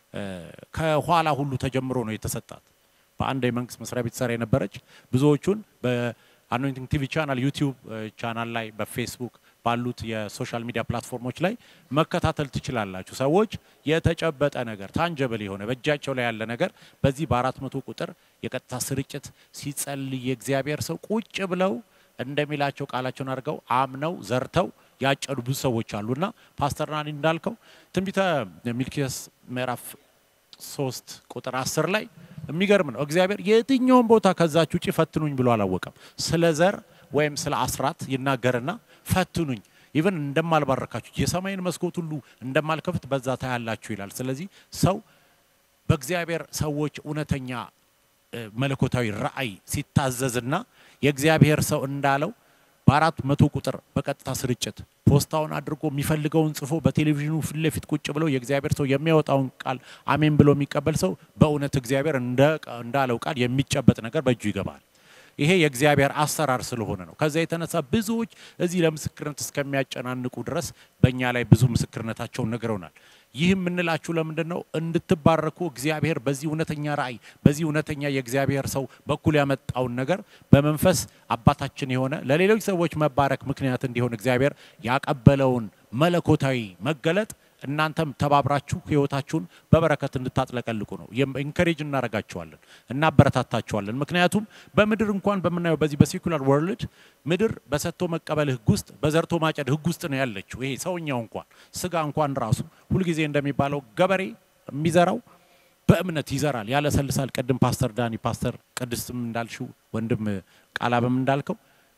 Speaker 3: ከኋላ ሁሉ ተጀምሮ ነው የተሰጣት። በአንድ የመንግስት መስሪያ ቤት ሰራ የነበረች ብዙዎቹን በአኖይንቲንግ ቲቪ ቻናል፣ ዩቲዩብ ቻናል ላይ በፌስቡክ ባሉት የሶሻል ሚዲያ ፕላትፎርሞች ላይ መከታተል ትችላላችሁ። ሰዎች የተጨበጠ ነገር ታንጀብል የሆነ በእጃቸው ላይ ያለ ነገር በዚህ በአራት መቶ ቁጥር የቀጥታ ስርጭት ሲጸልይ የእግዚአብሔር ሰው ቁጭ ብለው እንደሚላቸው ቃላቸውን አድርገው አምነው ዘርተው ያጨዱ ብዙ ሰዎች አሉና ፓስተር ናኒ እንዳልከው ትንቢተ ሚልኪያስ ምዕራፍ ሶስት ቁጥር አስር ላይ የሚገርም ነው። እግዚአብሔር የትኛውን ቦታ ከዛች ውጭ ፈትኑኝ ብሎ አላወቀም። ስለ ዘር ወይም ስለ አስራት ይናገርና ፈትኑኝ ኢቨን እንደማልባረካችሁ የሰማይን መስኮት ሁሉ እንደማልከፍት በዛ ታያላችሁ ይላል። ስለዚህ ሰው በእግዚአብሔር ሰዎች እውነተኛ መለኮታዊ ራእይ ሲታዘዝና የእግዚአብሔር ሰው እንዳለው በአራት መቶ ቁጥር በቀጥታ ስርጭት ፖስታውን አድርጎ የሚፈልገውን ጽፎ በቴሌቪዥኑ ፊት ለፊት ቁጭ ብለው የእግዚአብሔር ሰው የሚያወጣውን ቃል አሜን ብሎ የሚቀበል ሰው በእውነት እግዚአብሔር እንዳለው ቃል የሚጨበጥ ነገር በእጁ ይገባል። ይሄ የእግዚአብሔር አሰራር ስለሆነ ነው። ከዛ የተነሳ ብዙዎች እዚህ ለምስክርነት እስከሚያጨናንቁ ድረስ በእኛ ላይ ብዙ ምስክርነታቸውን ነግረውናል። ይህ የምንላችሁ ለምንድን ነው? እንድትባረኩ እግዚአብሔር በዚህ እውነተኛ ራእይ በዚህ እውነተኛ የእግዚአብሔር ሰው በኩል ያመጣውን ነገር በመንፈስ አባታችን የሆነ ለሌሎች ሰዎች መባረክ ምክንያት እንዲሆን እግዚአብሔር ያቀበለውን መለኮታዊ መገለጥ እናንተም ተባብራችሁ ህይወታችሁን በበረከት እንድታጥለቀልቁ ነው። ኢንከሬጅ እናደርጋችኋለን፣ እናበረታታችኋለን። ምክንያቱም በምድር እንኳን በምናየው በዚህ በሴኩላር ወርልድ ምድር በሰጥቶ መቀበል ህግ ውስጥ በዘርቶ ማጨድ ህግ ውስጥ ነው ያለችው። ይሄ ሰውኛው እንኳን ስጋ እንኳን ራሱ ሁልጊዜ እንደሚባለው ገበሬ የሚዘራው በእምነት ይዘራል፣ ያለሰልሳል። ቅድም ፓስተር ዳኒ ፓስተር ቅድስትም እንዳልሽው ወንድም ቃላብም እንዳልከው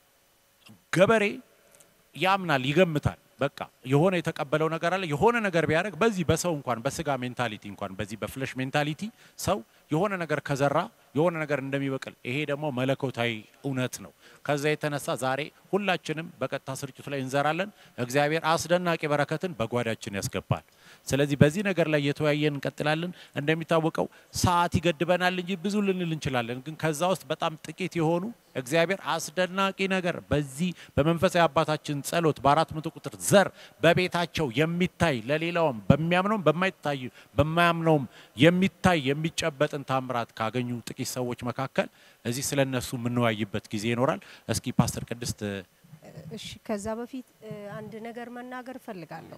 Speaker 3: ገበሬ ያምናል፣ ይገምታል በቃ የሆነ የተቀበለው ነገር አለ። የሆነ ነገር ቢያደርግ በዚህ በሰው እንኳን በስጋ ሜንታሊቲ እንኳን በዚህ በፍለሽ ሜንታሊቲ ሰው የሆነ ነገር ከዘራ የሆነ ነገር እንደሚበቅል ይሄ ደግሞ መለኮታዊ እውነት ነው። ከዛ የተነሳ ዛሬ ሁላችንም በቀጥታ ስርጭቱ ላይ እንዘራለን። እግዚአብሔር አስደናቂ በረከትን በጓዳችን ያስገባል። ስለዚህ በዚህ ነገር ላይ እየተወያየን እንቀጥላለን። እንደሚታወቀው ሰዓት ይገድበናል እንጂ ብዙ ልንል እንችላለን። ግን ከዛ ውስጥ በጣም ጥቂት የሆኑ እግዚአብሔር አስደናቂ ነገር በዚህ በመንፈሳዊ አባታችን ጸሎት በአራት መቶ ቁጥር ዘር በቤታቸው የሚታይ ለሌላውም በሚያምነውም በማይታይ በማያምነውም የሚታይ የሚጨበጥን ታምራት ካገኙ ጥቂት ሰዎች መካከል እዚህ ስለ እነሱ የምንወያይበት ጊዜ ይኖራል። እስኪ ፓስተር ቅድስት
Speaker 4: እሺ፣ ከዛ በፊት አንድ ነገር መናገር እፈልጋለሁ።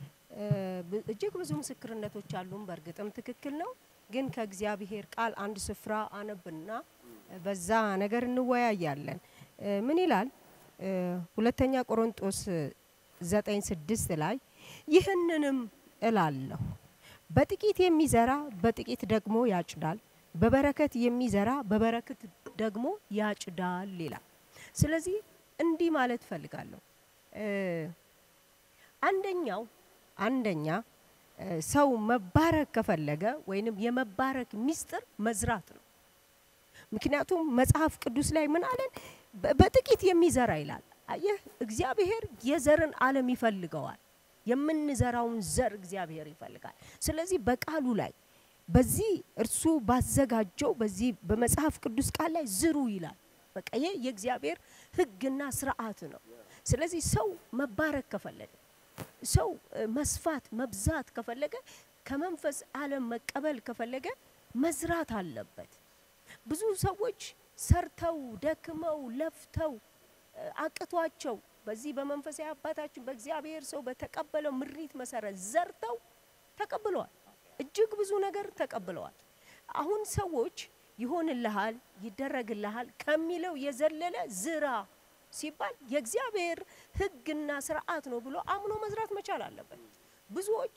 Speaker 4: እጅግ ብዙ ምስክርነቶች አሉን። በእርግጥም ትክክል ነው። ግን ከእግዚአብሔር ቃል አንድ ስፍራ አነብና በዛ ነገር እንወያያለን። ምን ይላል? ሁለተኛ ቆሮንጦስ ዘጠኝ ስድስት ላይ ይህንንም እላለሁ በጥቂት የሚዘራ በጥቂት ደግሞ ያጭዳል፣ በበረከት የሚዘራ በበረከት ደግሞ ያጭዳል ይላል። ስለዚህ እንዲህ ማለት ፈልጋለሁ። አንደኛው አንደኛ ሰው መባረክ ከፈለገ ወይንም የመባረክ ሚስጥር መዝራት ነው። ምክንያቱም መጽሐፍ ቅዱስ ላይ ምን አለን? በጥቂት የሚዘራ ይላል። አየህ፣ እግዚአብሔር የዘርን ዓለም ይፈልገዋል። የምንዘራውን ዘር እግዚአብሔር ይፈልጋል። ስለዚህ በቃሉ ላይ በዚህ እርሱ ባዘጋጀው በዚህ በመጽሐፍ ቅዱስ ቃል ላይ ዝሩ ይላል። በቃ ይህ የእግዚአብሔር ሕግና ስርዓት ነው። ስለዚህ ሰው መባረክ ከፈለገ ሰው መስፋት መብዛት ከፈለገ ከመንፈስ ዓለም መቀበል ከፈለገ መዝራት አለበት። ብዙ ሰዎች ሰርተው ደክመው ለፍተው አቅቷቸው በዚህ በመንፈሳዊ አባታችን በእግዚአብሔር ሰው በተቀበለው ምሪት መሰረት ዘርተው ተቀብለዋል። እጅግ ብዙ ነገር ተቀብለዋል። አሁን ሰዎች ይሆንልሃል፣ ይደረግልሃል ከሚለው የዘለለ ዝራ ሲባል የእግዚአብሔር ሕግና ስርዓት ነው ብሎ አምኖ መዝራት መቻል አለበት። ብዙዎች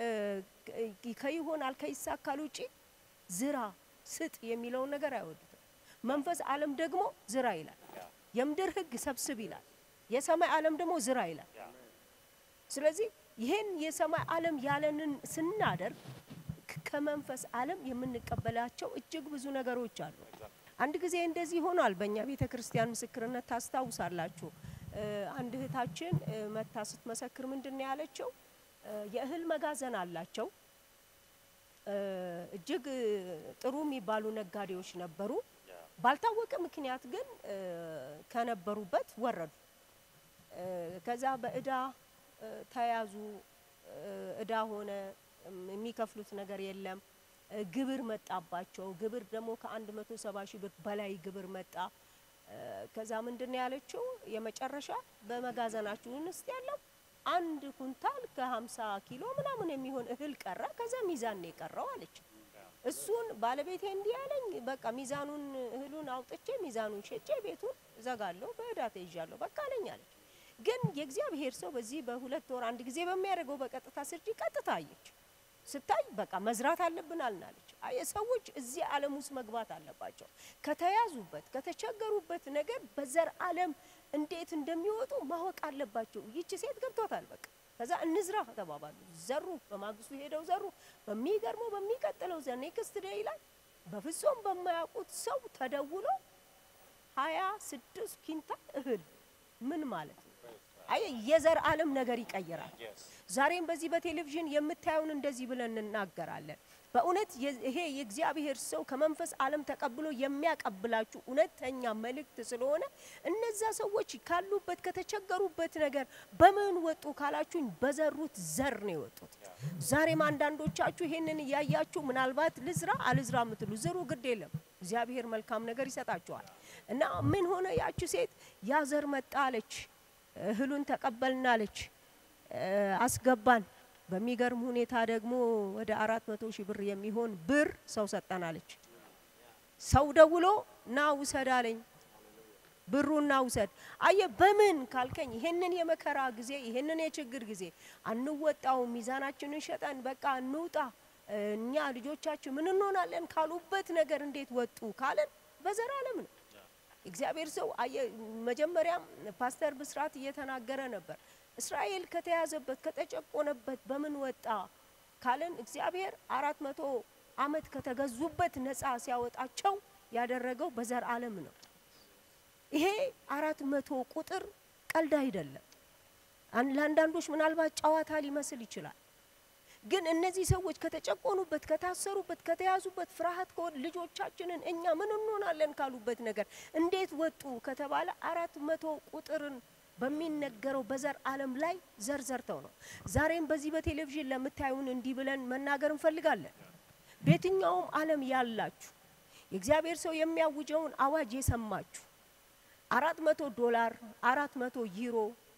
Speaker 4: ከይሆናል ከይሳካል ውጪ ዝራ ስጥ የሚለውን ነገር አይወዱትም። መንፈስ ዓለም ደግሞ ዝራ ይላል። የምድር ሕግ ሰብስብ ይላል። የሰማይ ዓለም ደግሞ ዝራ ይላል። ስለዚህ ይሄን የሰማይ ዓለም ያለንን ስናደርግ ከመንፈስ ዓለም የምንቀበላቸው እጅግ ብዙ ነገሮች አሉ። አንድ ጊዜ እንደዚህ ሆኗል። በእኛ ቤተ ክርስቲያን ምስክርነት ታስታውሳላችሁ። እ፣ አንድ እህታችን እ፣ መታ ስትመሰክር ምንድን ነው ያለችው? እ፣ የእህል መጋዘን አላቸው። እ፣ እጅግ እ፣ ጥሩ የሚባሉ ነጋዴዎች ነበሩ። ባልታወቀ ምክንያት ግን እ፣ ከነበሩበት ወረዱ። እ፣ ከዛ በእዳ እ፣ ተያዙ። እ፣ እዳ ሆነ። እም፣ የሚከፍሉት ነገር የለም። እ፣ ግብር መጣባቸው። ግብር ደግሞ ከአንድ መቶ ሰባ ሺህ ብር በላይ ግብር መጣ። እ፣ ከዛ ምንድን ነው ያለችው? የመጨረሻ በመጋዘናችሁን ውስጥ ያለው አንድ ኩንታል ከ50 ኪሎ ምናምን የሚሆን እህል ቀረ። ከዛ ሚዛን ነው የቀረው አለች። እሱን ባለቤቴ እንዲህ ያለኝ በቃ ሚዛኑን እህሉን አውጥቼ ሚዛኑን ሸጬ ቤቱን እዘጋለሁ፣ በእዳ ተይዣለሁ በቃ አለኝ አለች። ግን የእግዚአብሔር ሰው በዚህ በሁለት ወር አንድ ጊዜ በሚያደርገው በቀጥታ ስርጭ ቀጥታ አየች። ስታይ በቃ መዝራት አለብን አልናለች። አየ ሰዎች እዚህ ዓለም ውስጥ መግባት አለባቸው። ከተያዙበት ከተቸገሩበት ነገር በዘር ዓለም እንዴት እንደሚወጡ ማወቅ አለባቸው። ይቺ ሴት ገብቶታል። በቃ ከዛ እንዝራ ተባባሉ፣ ዘሩ። በማግስቱ ሄደው ዘሩ። በሚገርመው በሚቀጥለው ዘ ኔክስት ዴይ ላይ በፍጹም በማያውቁት ሰው ተደውሎ ሀያ ስድስት ኪንታል እህል ምን ማለት ነው? አየ የዘር ዓለም ነገር ይቀይራል። ዛሬም በዚህ በቴሌቪዥን የምታየውን እንደዚህ ብለን እንናገራለን። በእውነት የ- ይሄ የእግዚአብሔር ሰው ከመንፈስ ዓለም ተቀብሎ የሚያቀብላችሁ እውነተኛ መልእክት ስለሆነ እነዛ ሰዎች ካሉበት ከተቸገሩበት ነገር በምን ወጡ ካላችሁኝ በዘሩት ዘር ነው የወጡት። ዛሬም አንዳንዶቻችሁ ይሄንን እያያችሁ ምናልባት ልዝራ አልዝራ የምትሉ ዝሩ፣ ግድ የለም እግዚአብሔር መልካም ነገር ይሰጣችኋል። እና ምን ሆነ ያቺ ሴት ያ ዘር መጣ አለች፣ እህሉን ተቀበልናለች፣ አስገባን በሚገርም ሁኔታ ደግሞ ወደ አራት መቶ ሺህ ብር የሚሆን ብር ሰው ሰጠናለች። ሰው ደውሎ ና ውሰድ አለኝ። ብሩን ና ውሰድ። አየ በምን ካልከኝ ይሄንን የመከራ ጊዜ ይሄንን የችግር ጊዜ አንወጣው፣ ሚዛናችንን ሸጠን በቃ እንውጣ፣ እኛ ልጆቻችን ምን እንሆናለን ካሉበት ነገር እንዴት ወጡ ካለን በዘር ዓለም ነው። እግዚአብሔር ሰው አየ መጀመሪያም ፓስተር ብስራት እየተናገረ ነበር። እስራኤል ከተያዘበት ከተጨቆነበት በምን ወጣ ካለን እግዚአብሔር አራት መቶ ዓመት ከተገዙበት ነፃ ሲያወጣቸው ያደረገው በዘር ዓለም ነው። ይሄ አራት መቶ ቁጥር ቀልድ አይደለም። አን- ለአንዳንዶች ምናልባት ጨዋታ ሊመስል ይችላል። ግን እነዚህ ሰዎች ከተጨቆኑበት፣ ከታሰሩበት፣ ከተያዙበት ፍርሃት ከወ- ልጆቻችንን እኛ ምን እንሆናለን ካሉበት ነገር እንዴት ወጡ ከተባለ አራት መቶ ቁጥርን በሚነገረው በዘር ዓለም ላይ ዘር ዘርተው ነው። ዛሬም በዚህ በቴሌቪዥን ለምታዩን እንዲህ ብለን መናገር እንፈልጋለን። በየትኛውም ዓለም ያላችሁ የእግዚአብሔር ሰው የሚያውጀውን አዋጅ የሰማችሁ አራት መቶ ዶላር አራት መቶ ዩሮ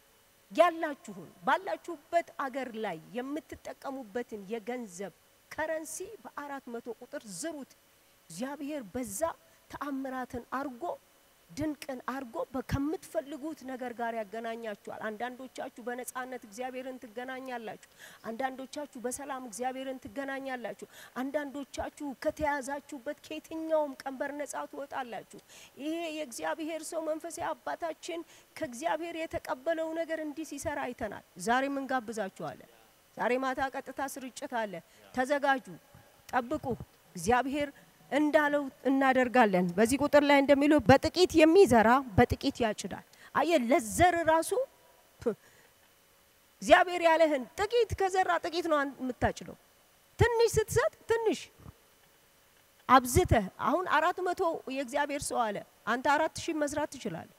Speaker 4: ያላችሁን ባላችሁበት አገር ላይ የምትጠቀሙበትን የገንዘብ ከረንሲ በአራት መቶ ቁጥር ዝሩት። እግዚአብሔር በዛ ተአምራትን አርጎ ድንቅን አርጎ በ- ከምትፈልጉት ነገር ጋር ያገናኛችኋል። አንዳንዶቻችሁ በነፃነት እግዚአብሔርን ትገናኛላችሁ። አንዳንዶቻችሁ በሰላም እግዚአብሔርን ትገናኛላችሁ። አንዳንዶቻችሁ ከተያዛችሁበት ከየትኛውም ቀንበር ነፃ ትወጣላችሁ። ይሄ የእግዚአብሔር ሰው መንፈሳዊ አባታችን ከእግዚአብሔር የተቀበለው ነገር እንዲህ ሲሰራ አይተናል። ዛሬም እንጋብዛችኋለን። ዛሬ ማታ ቀጥታ ስርጭት አለ። ተዘጋጁ፣ ጠብቁ። እግዚአብሔር እንዳለው እናደርጋለን። በዚህ ቁጥር ላይ እንደሚለው በጥቂት የሚዘራ በጥቂት ያጭዳል። አየ ለዘር ራሱ ፕ- እግዚአብሔር ያለህን ጥቂት ከዘራ ጥቂት ነው አን- የምታጭደው። ትንሽ ስትሰጥ ትንሽ አብዝተህ አሁን አራት መቶ የእግዚአብሔር ሰው አለ። አንተ አራት ሺህ መስራት ትችላለህ።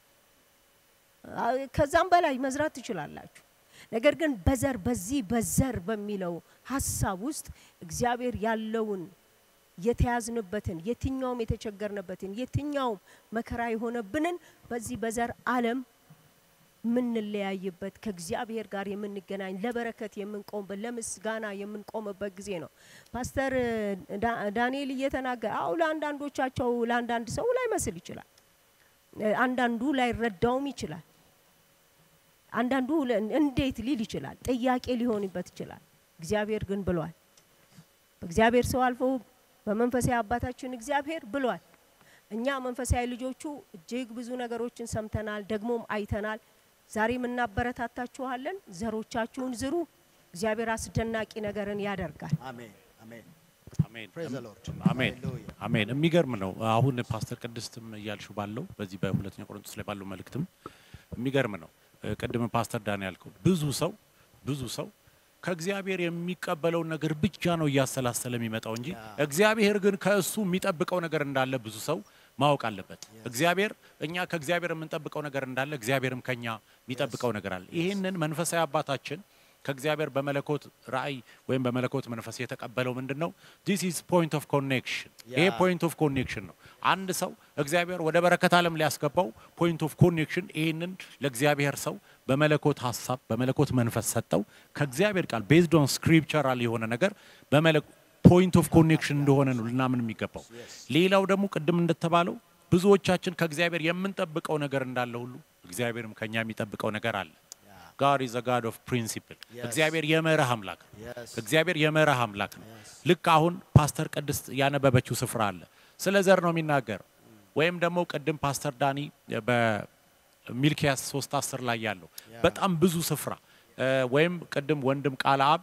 Speaker 4: አ- ከዛም በላይ መስራት ትችላላችሁ። ነገር ግን በዘር በዚህ በዘር በሚለው ሀሳብ ውስጥ እግዚአብሔር ያለውን የተያዝንበትን የትኛውም የተቸገርንበትን የትኛውም መከራ የሆነብንን በዚህ በዘር ዓለም የምንለያይበት ከእግዚአብሔር ጋር የምንገናኝ ለበረከት የምንቆምበት ለምስጋና የምንቆምበት ጊዜ ነው። ፓስተር ዳ- ዳንኤል እየተናገረ አው ለአንዳንዶቻቸው ለአንዳንድ ሰው ላይመስል ይችላል። አንዳንዱ ላይረዳውም ይችላል። አንዳንዱ ለ- እንዴት ሊል ይችላል። ጥያቄ ሊሆንበት ይችላል። እግዚአብሔር ግን ብሏል። በእግዚአብሔር ሰው አልፎ በመንፈሳዊ አባታችን እግዚአብሔር ብሏል። እኛ መንፈሳዊ ልጆቹ እጅግ ብዙ ነገሮችን ሰምተናል፣ ደግሞም አይተናል። ዛሬም እናበረታታችኋለን። ዘሮቻችሁን ዝሩ። እግዚአብሔር አስደናቂ ነገርን ያደርጋል።
Speaker 2: አሜን አሜን።
Speaker 3: አሜን። አሜን
Speaker 2: Praise the Lord.
Speaker 3: አሜን
Speaker 2: Hallelujah.
Speaker 3: አሜን። የሚገርም ነው። አሁን ፓስተር ቅድስትም እያልሹ ባለው በዚህ በሁለተኛ ቆሮንቶስ ላይ ባለው መልእክትም የሚገርም ነው። ቅድም ፓስተር ዳን ያልከው ብዙ ሰው ብዙ ሰው ከእግዚአብሔር የሚቀበለውን ነገር ብቻ ነው እያሰላሰለ የሚመጣው እንጂ እግዚአብሔር ግን ከእሱ የሚጠብቀው ነገር እንዳለ ብዙ ሰው ማወቅ አለበት። እግዚአብሔር እኛ ከእግዚአብሔር የምንጠብቀው ነገር እንዳለ እግዚአብሔርም ከኛ የሚጠብቀው ነገር አለ። ይህንን መንፈሳዊ አባታችን ከእግዚአብሔር በመለኮት ራእይ ወይም በመለኮት መንፈስ የተቀበለው ምንድን ነው? ዲስ ኢዝ ፖይንት ኦፍ ኮኔክሽን። ይሄ ፖይንት ኦፍ ኮኔክሽን ነው። አንድ ሰው እግዚአብሔር ወደ በረከት ዓለም ሊያስገባው ፖይንት ኦፍ ኮኔክሽን ይህንን ለእግዚአብሔር ሰው በመለኮት ሀሳብ በመለኮት መንፈስ ሰጠው። ከእግዚአብሔር ቃል ቤዝድ ኦን ስክሪፕቸራል የሆነ ነገር ፖይንት ኦፍ ኮኔክሽን እንደሆነ ነው ልናምን የሚገባው። ሌላው ደግሞ ቅድም እንደተባለው ብዙዎቻችን ከእግዚአብሔር የምንጠብቀው ነገር እንዳለ ሁሉ እግዚአብሔርም ከኛ የሚጠብቀው ነገር አለ። ጋድ ኢዝ ጋድ ኦፍ ፕሪንሲፕል። እግዚአብሔር የመርህ አምላክ ነው።
Speaker 2: Yes.
Speaker 3: እግዚአብሔር የመርህ አምላክ ነው። ልክ አሁን ፓስተር ቅድስት ያነበበችው ስፍራ አለ። ስለ ዘር ነው የሚናገረው። ወይም ደግሞ ቅድም ፓስተር ዳኒ በሚልኪያስ 3 10 ላይ ያለው በጣም ብዙ ስፍራ እ፣ ወይም ቅድም ወንድም ቃለ አብ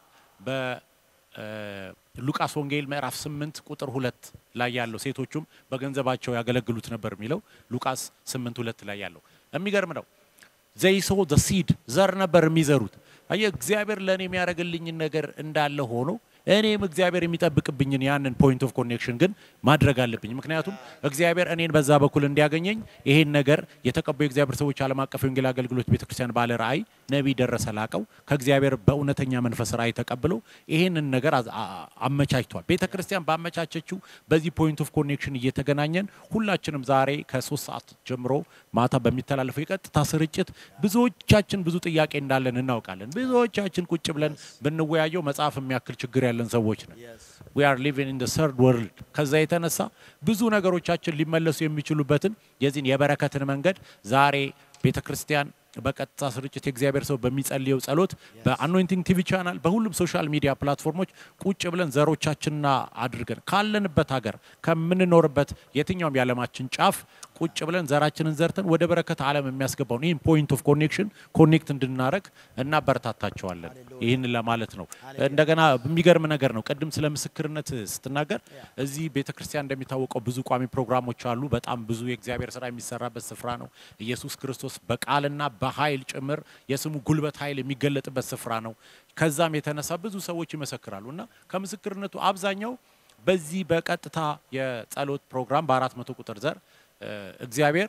Speaker 3: በሉቃስ ወንጌል ምዕራፍ 8 ቁጥር ሁለት ላይ ያለው ሴቶቹም በገንዘባቸው ያገለግሉት ነበር የሚለው ሉቃስ 8 ሁለት ላይ ያለው የሚገርም ነው። ዘይሶ ዘ ሲድ ዘር ነበር የሚዘሩት። አየህ እግዚአብሔር ለእኔ የሚያደርግልኝን ነገር እንዳለ ሆኖ እኔም እግዚአብሔር የሚጠብቅብኝን ያንን ፖይንት ኦፍ ኮኔክሽን ግን ማድረግ አለብኝ። ምክንያቱም እግዚአብሔር እኔን በዛ በኩል እንዲያገኘኝ ይሄን ነገር የተቀበዩ የእግዚአብሔር ሰዎች ዓለም አቀፍ የወንጌል አገልግሎት ቤተክርስቲያን ባለ ራእይ ነቢይ ደረሰ ላቀው ከእግዚአብሔር በእውነተኛ መንፈስ ራእይ ተቀብሎ ይሄንን ነገር አዝ- አ- አ- አመቻችቷል። ቤተ ክርስቲያን ባመቻቸችው በዚህ ፖይንት ኦፍ ኮኔክሽን እየተገናኘን ሁላችንም ዛሬ ከሶስት ሰዓት ጀምሮ ማታ በሚተላለፈው የቀጥታ ስርጭት ብዙዎቻችን ብዙ ጥያቄ እንዳለን እናውቃለን። ብዙዎቻችን ቁጭ ብለን ብንወያየው መጽሐፍ የሚያክል ችግር ያለን ሰዎች ነን። ዊ አር ሊቪንግ ኢን ሰርድ ወርልድ። ከዛ የተነሳ ብዙ ነገሮቻችን ሊመለሱ የሚችሉበትን የዚህን የበረከትን መንገድ ዛሬ ቤተ ክርስቲያን በቀጥታ ስርጭት የእግዚአብሔር ሰው በሚጸልየው ጸሎት በአኖይንቲንግ ቲቪ ቻናል በሁሉም ሶሻል ሚዲያ ፕላትፎርሞች ቁጭ ብለን ዘሮቻችንና አድርገን ካለንበት ሀገር ከምንኖርበት የትኛውም የዓለማችን ጫፍ ቁጭ ብለን ዘራችንን ዘርተን ወደ በረከት ዓለም የሚያስገባውን ይህን ፖይንት ኦፍ ኮኔክሽን ኮኔክት እንድናረግ እናበረታታቸዋለን። ይህን ለማለት ነው። እንደገና የሚገርም ነገር ነው። ቅድም ስለ ምስክርነት ስትናገር እዚህ ቤተ ክርስቲያን እንደሚታወቀው ብዙ ቋሚ ፕሮግራሞች አሉ። በጣም ብዙ የእግዚአብሔር ስራ የሚሰራበት ስፍራ ነው። ኢየሱስ ክርስቶስ በቃልና በኃይል ጭምር የስሙ ጉልበት ኃይል የሚገለጥበት ስፍራ ነው። ከዛም የተነሳ ብዙ ሰዎች ይመሰክራሉ እና ከምስክርነቱ አብዛኛው በዚህ በቀጥታ የጸሎት ፕሮግራም በአራት መቶ ቁጥር ዘር እ፣ እግዚአብሔር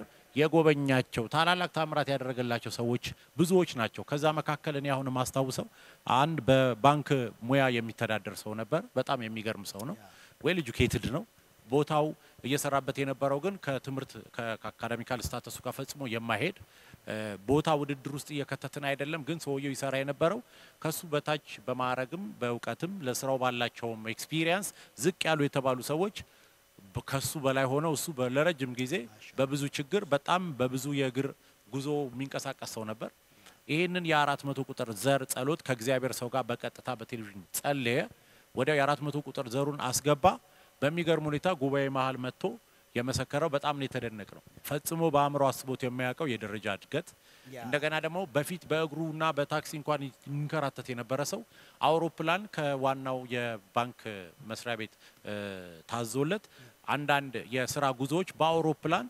Speaker 3: የጎበኛቸው ታላላቅ ታምራት ያደረገላቸው ሰዎች ብዙዎች ናቸው። ከዛ መካከል እኔ አሁን የማስታውሰው አንድ በባንክ ሙያ የሚተዳደር ሰው ነበር። በጣም የሚገርም ሰው ነው። ዌል ኤጁኬትድ ነው። ቦታው እየሰራበት የነበረው ግን ከትምህርት ከአካዳሚካል ስታተሱ ጋር ፈጽሞ የማይሄድ እ፣ ቦታ ውድድር ውስጥ እየከተትን አይደለም። ግን ሰውየው ይሰራ የነበረው ከሱ በታች በማዕረግም በእውቀትም ለስራው ባላቸውም ኤክስፒሪየንስ ዝቅ ያሉ የተባሉ ሰዎች በ- ከሱ በላይ ሆነው እሱ በ- ለረጅም ጊዜ በብዙ ችግር በጣም በብዙ የእግር ጉዞ የሚንቀሳቀስ ሰው ነበር። ይህንን የአራት መቶ ቁጥር ዘር ጸሎት ከእግዚአብሔር ሰው ጋር በቀጥታ በቴሌቪዥን ጸለየ። ወዲያው የአራት መቶ ቁጥር ዘሩን አስገባ። በሚገርም ሁኔታ ጉባኤ መሀል መጥቶ የመሰከረው በጣም ነው የተደነቅ ነው። ፈጽሞ በአእምሮ አስቦት የማያውቀው የደረጃ እድገት እንደገና ደግሞ በፊት በእግሩና በታክሲ እንኳን ይንከራተት የነበረ ሰው አውሮፕላን ከዋናው የባንክ መስሪያ ቤት እ፣ ታዞለት አንዳንድ የስራ ጉዞዎች በአውሮፕላን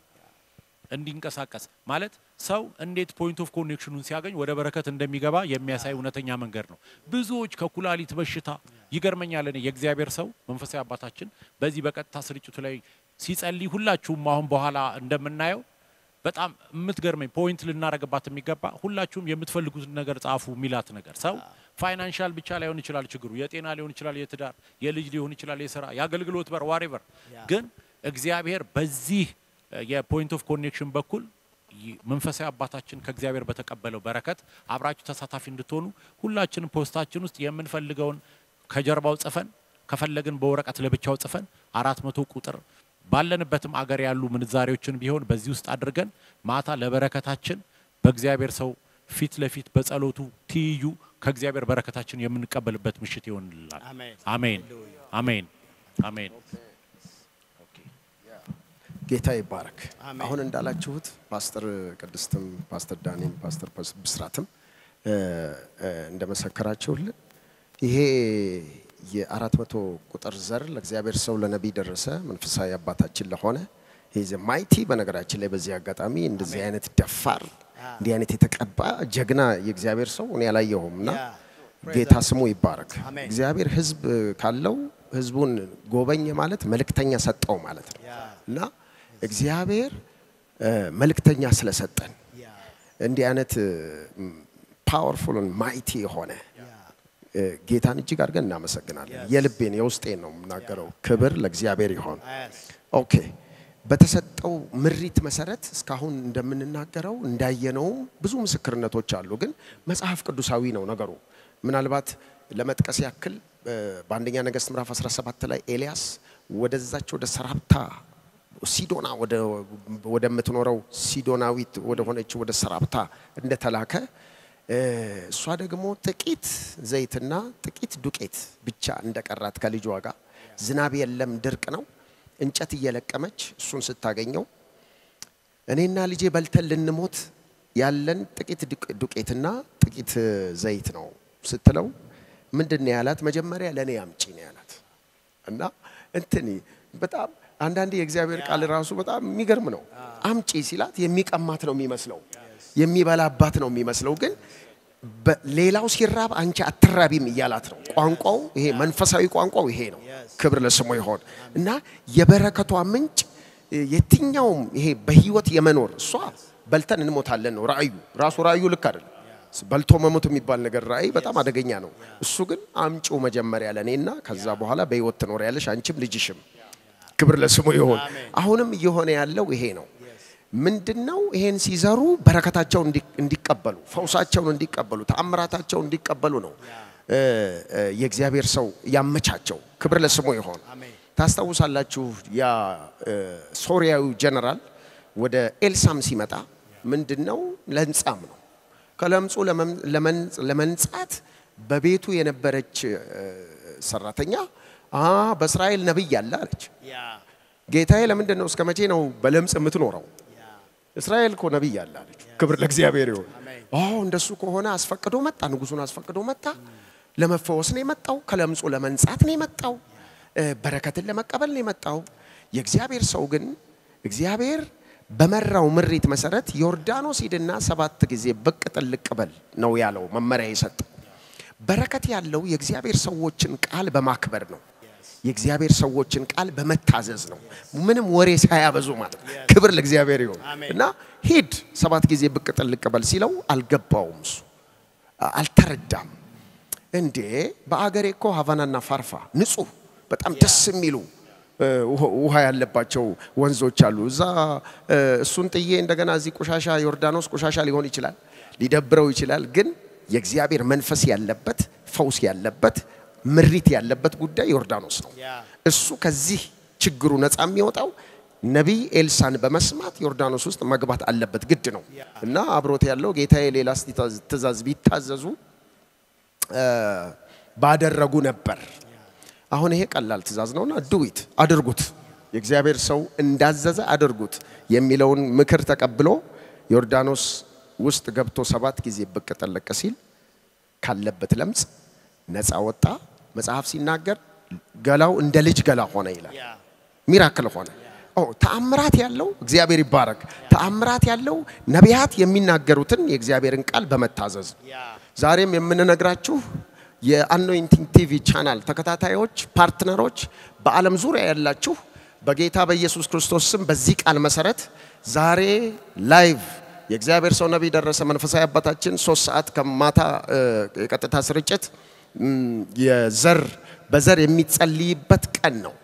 Speaker 3: እንዲንቀሳቀስ ማለት ሰው እንዴት ፖይንት ኦፍ ኮኔክሽኑን ሲያገኝ ወደ በረከት እንደሚገባ የሚያሳይ እውነተኛ መንገድ ነው። ብዙዎች ከኩላሊት በሽታ ይገርመኛል። እኔ የእግዚአብሔር ሰው መንፈሳዊ አባታችን በዚህ በቀጥታ ስርጭቱ ላይ ሲጸልይ ሁላችሁም አሁን በኋላ እንደምናየው በጣም የምትገርመኝ ፖይንት ልናረግባት የሚገባ ሁላችሁም የምትፈልጉትን ነገር ጻፉ የሚላት ነገር ሰው ፋይናንሻል ብቻ ላይሆን ይችላል ችግሩ፣ የጤና ሊሆን ይችላል፣ የትዳር፣ የልጅ ሊሆን ይችላል፣ የስራ፣ የአገልግሎት በር ዋሬቨር። ግን እግዚአብሔር በዚህ የፖይንት ኦፍ ኮኔክሽን በኩል ይ- መንፈሳዊ አባታችን ከእግዚአብሔር በተቀበለው በረከት አብራችሁ ተሳታፊ እንድትሆኑ ሁላችንም ፖስታችን ውስጥ የምንፈልገውን ከጀርባው ጽፈን ከፈለግን በወረቀት ለብቻው ጽፈን አራት መቶ ቁጥር ባለንበትም አገር ያሉ ምንዛሬዎችን ቢሆን በዚህ ውስጥ አድርገን ማታ ለበረከታችን በእግዚአብሔር ሰው ፊት ለፊት በጸሎቱ ትይዩ ከእግዚአብሔር በረከታችን የምንቀበልበት ምሽት ይሆንልናል።
Speaker 2: አሜን።
Speaker 3: አሜን፣ አሜን፣ አሜን።
Speaker 1: ጌታ ይባረክ።
Speaker 2: አሜን።
Speaker 1: አሁን እንዳላችሁት ፓስተር ቅድስትም ፓስተር ዳኒም ፓስተር ብስራትም እ፣ እ፣ እንደመሰከራችሁልን ይሄ የአራት መቶ ቁጥር ዘር ለእግዚአብሔር ሰው ለነቢይ ደረሰ መንፈሳዊ አባታችን ለሆነ ይዘ ማይቲ በነገራችን ላይ በዚህ አጋጣሚ እንደዚህ አይነት ደፋር እንዲህ አይነት የተቀባ ጀግና የእግዚአብሔር ሰው እኔ አላየሁም እና ጌታ ስሙ ይባረክ።
Speaker 2: አሜን።
Speaker 1: እግዚአብሔር ሕዝብ ካለው ሕዝቡን ጎበኘ ማለት መልእክተኛ ሰጠው ማለት ነው እና እግዚአብሔር እ፣ መልእክተኛ ስለሰጠን እንዲህ አይነት ፓወርፉል ማይቲ የሆነ እ፣ ጌታን እጅግ አድርገን እናመሰግናለን። የልቤን የውስጤን ነው የምናገረው። ክብር ለእግዚአብሔር ይሆን። ኦኬ በተሰጠው ምሪት መሰረት እስካሁን እንደምንናገረው እንዳየነውም ብዙ ምስክርነቶች አሉ። ግን መጽሐፍ ቅዱሳዊ ነው ነገሩ። ምናልባት ለመጥቀስ ያክል እ፣ በአንደኛ ነገሥት ምዕራፍ 17 ላይ ኤልያስ ወደዛች ወደ ሰራፕታ ሲዶና ወደ ወደምትኖረው ሲዶናዊት ወደ ሆነች ወደ ሰራፕታ እንደተላከ እ፣ እሷ ደግሞ ጥቂት ዘይትና ጥቂት ዱቄት ብቻ እንደቀራት ከልጇ ጋር ዝናብ የለም፣ ድርቅ ነው። እንጨት እየለቀመች እሱን ስታገኘው እኔና ልጄ በልተን ልንሞት ያለን ጥቂት ዱቅ- ዱቄትና ጥቂት እ፣ ዘይት ነው ስትለው ምንድን ነው ያላት? መጀመሪያ ለእኔ አምጪ ነው ያላት። እና እንትን በጣም አንዳንዴ የእግዚአብሔር ቃል ራሱ በጣም የሚገርም ነው። አምጪ ሲላት የሚቀማት ነው የሚመስለው፣ የሚበላባት ነው የሚመስለው። ግን በ- ሌላው ሲራብ አንቺ አትራቢም እያላት ነው። ቋንቋው ይሄ መንፈሳዊ ቋንቋው ይሄ ነው። ክብር ለስሙ ይሆን እና የበረከቷ ምንጭ የትኛውም ይሄ በህይወት የመኖር እሷ በልተን እንሞታለን ነው ራእዩ ራሱ ራእዩ ልክ አይደለም። በልቶ መሞት የሚባል ነገር ራእይ በጣም አደገኛ ነው። እሱ ግን አምጪው መጀመሪያ ለእኔና ከዛ በኋላ በህይወት ትኖሪያለሽ አንቺም ልጅሽም። ክብር ለስሙ ይሆን። አሁንም እየሆነ ያለው ይሄ ነው። ምንድነው? ይሄን ሲዘሩ በረከታቸውን እንዲ- እንዲቀበሉ፣ ፈውሳቸውን እንዲቀበሉ፣ ተአምራታቸውን እንዲቀበሉ ነው እ፣ እ፣ የእግዚአብሔር ሰው ያመቻቸው። ክብር ለስሙ ይሆን። ታስታውሳላችሁ ያ እ፣ ሶሪያዊ ጀነራል ወደ ኤልሳም ሲመጣ ምንድነው? ለምጻም ነው ከለምጹ ለመም- ለመን- ለመንጻት በቤቱ የነበረች እ፣ ሰራተኛ አ በእስራኤል ነቢይ አለ አለች። ጌታዬ ለምንድን ነው እስከ መቼ ነው በለምጽ የምትኖረው? እስራኤል እኮ ነቢይ አለ አለች። ክብር ለእግዚአብሔር ይሁን። አዎ እንደሱ ከሆነ አስፈቅዶ መጣ፣ ንጉሱን አስፈቅዶ መጣ። ለመፈወስ ነው የመጣው፣ ከለምጹ ለመንጻት ነው የመጣው፣ እ፣ በረከትን ለመቀበል ነው የመጣው። የእግዚአብሔር ሰው ግን እግዚአብሔር በመራው ምሪት መሰረት ዮርዳኖስ ሂድና ሰባት ጊዜ ብቅ ጥልቅ በል ነው ያለው መመሪያ የሰጠው። በረከት ያለው የእግዚአብሔር ሰዎችን ቃል በማክበር ነው። የእግዚአብሔር ሰዎችን ቃል በመታዘዝ ነው። ምንም ወሬ ሳያበዙ ማለት ነው። ክብር ለእግዚአብሔር ይሁን እና ሂድ ሰባት ጊዜ ብቅ ጥልቅ በል ሲለው አልገባውም። እሱ አ- አልተረዳም። እንዴ በአገሬ እኮ ሀቫናና ፋርፋ ንጹህ በጣም ደስ የሚሉ እ፣ ውሃ- ውሃ ያለባቸው ወንዞች አሉ። እዛ እ፣ እሱን ጥዬ እንደገና እዚህ ቆሻሻ ዮርዳኖስ ቆሻሻ ሊሆን ይችላል፣ ሊደብረው ይችላል። ግን የእግዚአብሔር መንፈስ ያለበት ፈውስ ያለበት ምሪት ያለበት ጉዳይ ዮርዳኖስ ነው። እሱ ከዚህ ችግሩ ነፃ የሚወጣው ነቢይ ኤልሳን በመስማት ዮርዳኖስ ውስጥ መግባት አለበት፣ ግድ ነው እና አብሮት ያለው ጌታዬ ሌላ ትእዛዝ ቢታዘዙ እ፣ ባደረጉ ነበር። አሁን ይሄ ቀላል ትእዛዝ ነውና ዱዊት አድርጉት፣ የእግዚአብሔር ሰው እንዳዘዘ አድርጉት የሚለውን ምክር ተቀብሎ ዮርዳኖስ ውስጥ ገብቶ ሰባት ጊዜ ብቅ ጠለቅ ሲል ካለበት ለምጽ ነፃ ወጣ። መጽሐፍ ሲናገር ገላው እንደ ልጅ ገላ ሆነ ይላል። ሚራክል ሆነ። ኦ ተአምራት ያለው እግዚአብሔር ይባረክ። ተአምራት ያለው ነቢያት የሚናገሩትን የእግዚአብሔርን ቃል በመታዘዝ ዛሬም የምንነግራችሁ የአኖይንቲንግ ቲቪ ቻናል ተከታታዮች፣ ፓርትነሮች በዓለም ዙሪያ ያላችሁ በጌታ በኢየሱስ ክርስቶስ ስም በዚህ ቃል መሰረት ዛሬ ላይቭ የእግዚአብሔር ሰው ነቢይ ደረሰ መንፈሳዊ አባታችን ሶስት ሰዓት ከማታ እ፣ የቀጥታ ስርጭት እም፣ የዘር በዘር የሚጸልይበት ቀን ነው።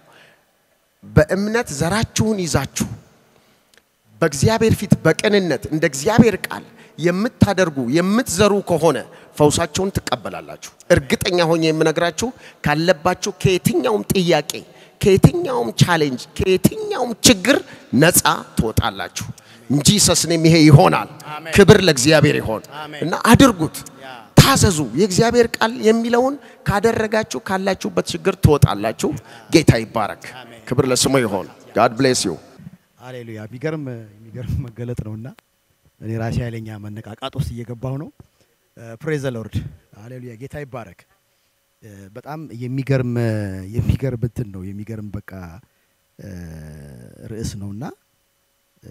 Speaker 1: በእምነት ዘራችሁን ይዛችሁ በእግዚአብሔር ፊት በቅንነት እንደ እግዚአብሔር ቃል የምታደርጉ የምትዘሩ ከሆነ ፈውሳቸውን ትቀበላላችሁ። እርግጠኛ ሆኜ የምነግራችሁ ካለባችሁ ከየትኛውም ጥያቄ፣ ከየትኛውም ቻሌንጅ፣ ከየትኛውም ችግር ነፃ ትወጣላችሁ እንጂ ሰስኔም ይሄ ይሆናል። ክብር ለእግዚአብሔር ይሆን እና አድርጉት፣ ታዘዙ። የእግዚአብሔር ቃል የሚለውን ካደረጋችሁ ካላችሁበት ችግር ትወጣላችሁ። ጌታ ይባረክ። ክብር ለስሙ ይሆን። ጋድ ብሌስ ዩ።
Speaker 2: ሃሌሉያ የሚገርም የሚገርም መገለጥ ነውና እኔ ራሴ ኃይለኛ መነቃቃት ውስጥ እየገባሁ ነው። ፕሬዘ ሎርድ ሃሌሉያ ጌታ ይባረክ። እ፣ በጣም የሚገርም የሚገርም እንትን ነው የሚገርም በቃ እ፣ ርዕስ ነውና እ፣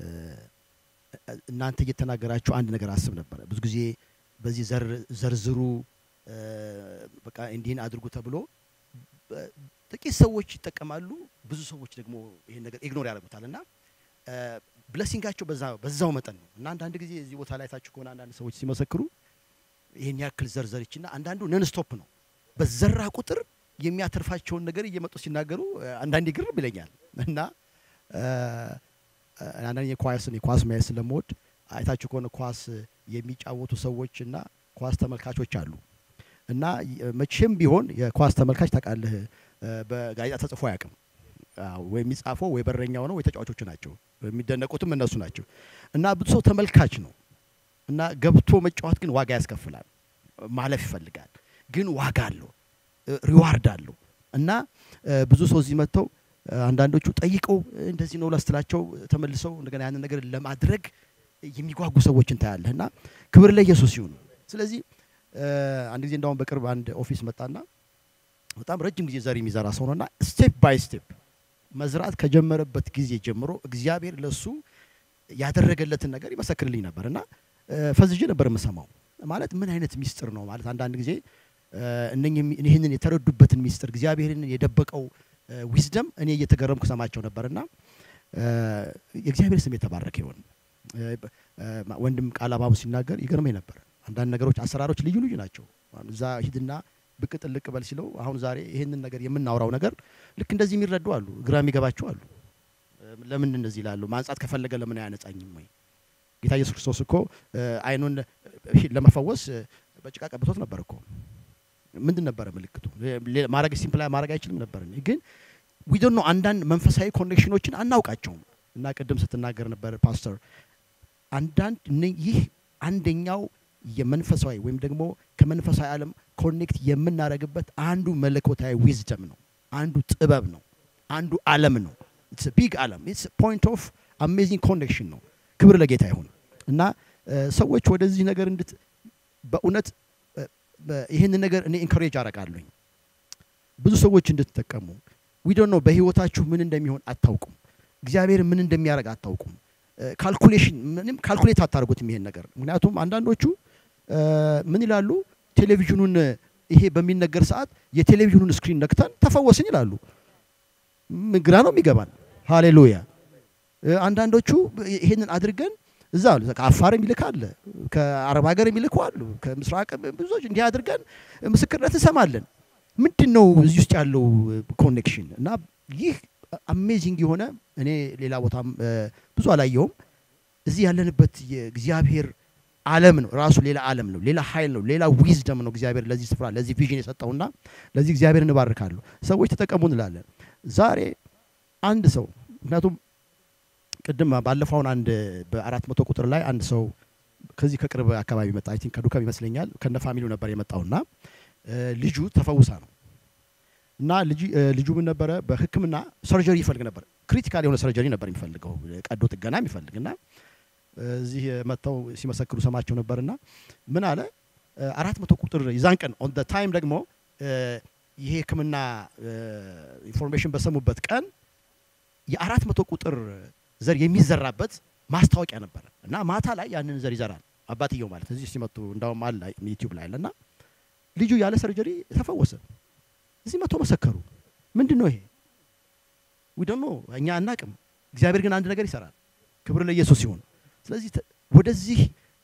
Speaker 2: እናንተ እየተናገራችሁ አንድ ነገር አስብ ነበረ። ብዙ ጊዜ በዚህ ዘር ዘርዝሩ እ፣ በቃ እንዲህን አድርጉ ተብሎ በ- ጥቂት ሰዎች ይጠቀማሉ፣ ብዙ ሰዎች ደግሞ ይሄን ነገር ኢግኖር ያደርጉታል እና ብለሲንጋቸው በዛ በዛው መጠን ነው እና አንዳንድ ጊዜ እዚህ ቦታ ላይ ታችሁ ከሆነ አንዳንድ ሰዎች ሲመሰክሩ ይህን ያክል ዘርዘርችና አንዳንዱ ነን ስቶፕ ነው በዘራ ቁጥር የሚያተርፋቸውን ነገር እየመጡ ሲናገሩ እ፣ አንዳንዴ ግርም ይለኛል እና እ፣ አንዳንድ የኳስን የኳስ ማየት ስለምወድ አይታችሁ ከሆነ ኳስ የሚጫወቱ ሰዎች እና ኳስ ተመልካቾች አሉ እና የ- መቼም ቢሆን የኳስ ተመልካች ታውቃለህ እ፣ በጋዜጣ ተጽፎ አያውቅም። አዎ፣ ወይ የሚጻፈው ወይ በረኛው ነው ወይ ተጫዋቾቹ ናቸው። የሚደነቁትም እነሱ ናቸው እና ብዙ ሰው ተመልካች ነው እና ገብቶ መጫወት ግን ዋጋ ያስከፍላል። ማለፍ ይፈልጋል፣ ግን ዋጋ አለው፣ ሪዋርድ አለው እና እ፣ ብዙ ሰው እዚህ መጥተው እ፣ አንዳንዶቹ ጠይቀው እ፣ እንደዚህ ነው ላስትላቸው ተመልሰው እንደገና ያንን ነገር ለማድረግ የሚጓጉ ሰዎችን ታያለህ እና ክብር ለኢየሱስ ይሁን። ስለዚህ እ፣ አንድ ጊዜ እንዳውም በቅርብ አንድ ኦፊስ መጣና በጣም ረጅም ጊዜ ዘር የሚዘራ ሰው ነውና ስቴፕ ባይ ስቴፕ መዝራት ከጀመረበት ጊዜ ጀምሮ እግዚአብሔር ለሱ ያደረገለትን ነገር ይመሰክርልኝ ነበር እና እ፣ ፈዝዤ ነበር የምሰማው። ማለት ምን አይነት ሚስጥር ነው ማለት አንዳንድ ጊዜ እ፣ እነኝህ የሚ- ይህንን የተረዱበትን ሚስጥር እግዚአብሔርን የደበቀው ዊዝደም እኔ እየተገረምኩ ሰማቸው ነበርና እ፣ የእግዚአብሔር ስም የተባረከ ይሆን። እ፣ በ- እ፣ ወንድም ቃል አባቡ ሲናገር ይገርመኝ ነበር። አንዳንድ ነገሮች አሰራሮች ልዩ ልዩ ናቸው። አሁን እዛ ሂድና ብቅ ጥልቅ በል ሲለው አሁን ዛሬ ይህንን ነገር የምናወራው ነገር ልክ እንደዚህ የሚረዱ አሉ፣ ግራ የሚገባቸው አሉ። እ፣ ለምን እንደዚህ ይላሉ? ማንጻት ከፈለገ ለምን አያነጻኝም ወይ? ጌታ ኢየሱስ ክርስቶስ እኮ እ፣ አይኑን እ፣ ለመፈወስ እ፣ በጭቃ ቀብቶት ነበር እኮ። ምንድን ነበረ ምልክቱ? ሌ- ማድረግ ሲምፕላይ ማድረግ አይችልም ነበር። ግን ዊ ዶንት ኖ አንዳንድ መንፈሳዊ ኮኔክሽኖችን አናውቃቸውም። እና ቅድም ስትናገር ነበር ፓስተር አንዳንድ እነ- ይህ አንደኛው የመንፈሳዊ ወይም ደግሞ ከመንፈሳዊ ዓለም ኮኔክት የምናደርግበት አንዱ መለኮታዊ ዊዝደም ነው። አንዱ ጥበብ ነው። አንዱ ዓለም ነው። ኢትስ ቢግ ዓለም ኢትስ ፖይንት ኦፍ አሜዚንግ ኮኔክሽን ነው። ክብር ለጌታ ይሁን እና እ፣ ሰዎች ወደዚህ ነገር እንድት በእውነት እ፣ በ- ይህንን ነገር እኔ ኢንኮሬጅ አደርጋለሁኝ ብዙ ሰዎች እንድትጠቀሙ ዊዶን ነው። በህይወታችሁ ምን እንደሚሆን አታውቁም። እግዚአብሔር ምን እንደሚያደርግ አታውቁም። ካልኩሌሽን ምንም ካልኩሌት አታደርጉትም ይሄን ነገር። ምክንያቱም አንዳንዶቹ እ፣ ምን ይላሉ ቴሌቪዥኑን ይሄ በሚነገር ሰዓት የቴሌቪዥኑን ስክሪን ነክተን ተፈወስን ይላሉ። ም- ግራ ነው የሚገባን። ሃሌሉያ። እ፣ አንዳንዶቹ ይሄንን አድርገን እዛ አሉ ከአፋር የሚልክ አለ፣ ከአረብ ሀገር የሚልኩ አሉ፣ ከምስራቅ ብዙዎች እንዲህ አድርገን ምስክርነት እንሰማለን። ምንድን ነው እዚህ ውስጥ ያለው ኮኔክሽን? እና ይህ አሜዚንግ የሆነ እኔ ሌላ ቦታም እ፣ ብዙ አላየውም። እዚህ ያለንበት የእግዚአብሔር ዓለም ነው ራሱ ሌላ ዓለም ነው፣ ሌላ ኃይል ነው፣ ሌላ ዊዝደም ነው እግዚአብሔር ለዚህ ስፍራ ለዚህ ቪዥን የሰጠውና ለዚህ እግዚአብሔር እንባርካለሁ። ሰዎች ተጠቀሙ እንላለን። ዛሬ አንድ ሰው ምክንያቱም ቅድም ባለፈውን አንድ በአራት መቶ ቁጥር ላይ አንድ ሰው ከዚህ ከቅርብ አካባቢ መጣ። አይ ቲንክ ከዱከም ይመስለኛል ከነ ፋሚሊው ነበር የመጣውና እ፣ ልጁ ተፈውሳ ነው እና ልጅ እ፣ ልጁ ምን ነበረ በሕክምና ሰርጀሪ ይፈልግ ነበር። ክሪቲካል የሆነ ሰርጀሪ ነበር የሚፈልገው ቀዶ ጥገና የሚፈልግ እና እዚህ መጥተው ሲመሰክሩ ሰማቸው ነበርና ምን አለ እ፣ አራት መቶ ቁጥር ይዛን ቀን ኦን ታይም ደግሞ እ፣ ይሄ ሕክምና ኢንፎርሜሽን በሰሙበት ቀን የአራት መቶ ቁጥር ዘር የሚዘራበት ማስታወቂያ ነበረ እና ማታ ላይ ያንን ዘር ይዘራል አባትየው ማለት እዚህ ሲመጡ እንዳውም አለ ዩቲዩብ ላይ አለና ልጁ ያለ ሰርጀሪ ተፈወሰ። እዚህ መቶ መሰከሩ። ምንድን ነው ይሄ? ዊ ዶንት ኖ እኛ አናቅም። እግዚአብሔር ግን አንድ ነገር ይሰራል። ክብር ለኢየሱስ ይሁን። ስለዚህ ተ- ወደዚህ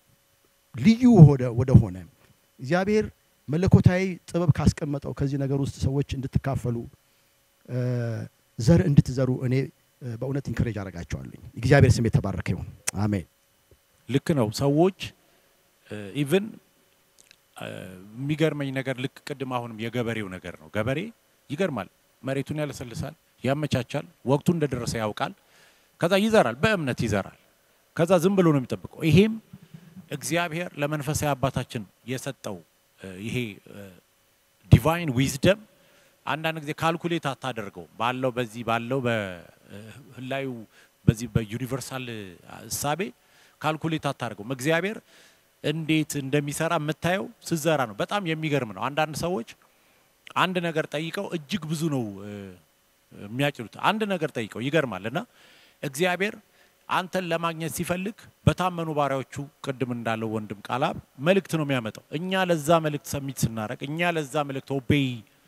Speaker 2: ልዩ ወደ ወደ ሆነ እግዚአብሔር መለኮታዊ ጥበብ ካስቀመጠው ከዚህ ነገር ውስጥ ሰዎች እንድትካፈሉ እ፣ ዘር እንድትዘሩ እኔ እ፣ በእውነት ኢንከሬጅ አደርጋቸዋለሁ። እግዚአብሔር ስም የተባረከ ይሁን። አሜን።
Speaker 3: ልክ ነው። ሰዎች ኢቭን የሚገርመኝ ነገር ልክ ቅድም አሁንም የገበሬው ነገር ነው። ገበሬ ይገርማል። መሬቱን ያለሰልሳል፣ ያመቻቻል፣ ወቅቱ እንደደረሰ ያውቃል። ከዛ ይዘራል፣ በእምነት ይዘራል። ከዛ ዝም ብሎ ነው የሚጠብቀው። ይሄም እግዚአብሔር ለመንፈሳዊ አባታችን የሰጠው እ፣ ይሄ ዲቫይን ዊዝደም አንዳንድ ጊዜ ካልኩሌት አታደርገው ባለው በዚህ ባለው በህላዩ በዚህ በዩኒቨርሳል እሳቤ ካልኩሌት አታደርገውም። እግዚአብሔር እንዴት እንደሚሰራ የምታየው ስዘራ ነው። በጣም የሚገርም ነው። አንዳንድ ሰዎች አንድ ነገር ጠይቀው እጅግ ብዙ ነው እ፣ የሚያጭዱት። አንድ ነገር ጠይቀው ይገርማል። እና እግዚአብሔር አንተን ለማግኘት ሲፈልግ በታመኑ ባሪያዎቹ ቅድም እንዳለው ወንድም ቃላብ መልእክት ነው የሚያመጣው። እኛ ለዛ መልእክት ሰሚት ስናደርግ፣ እኛ ለዛ መልእክት ኦቤይ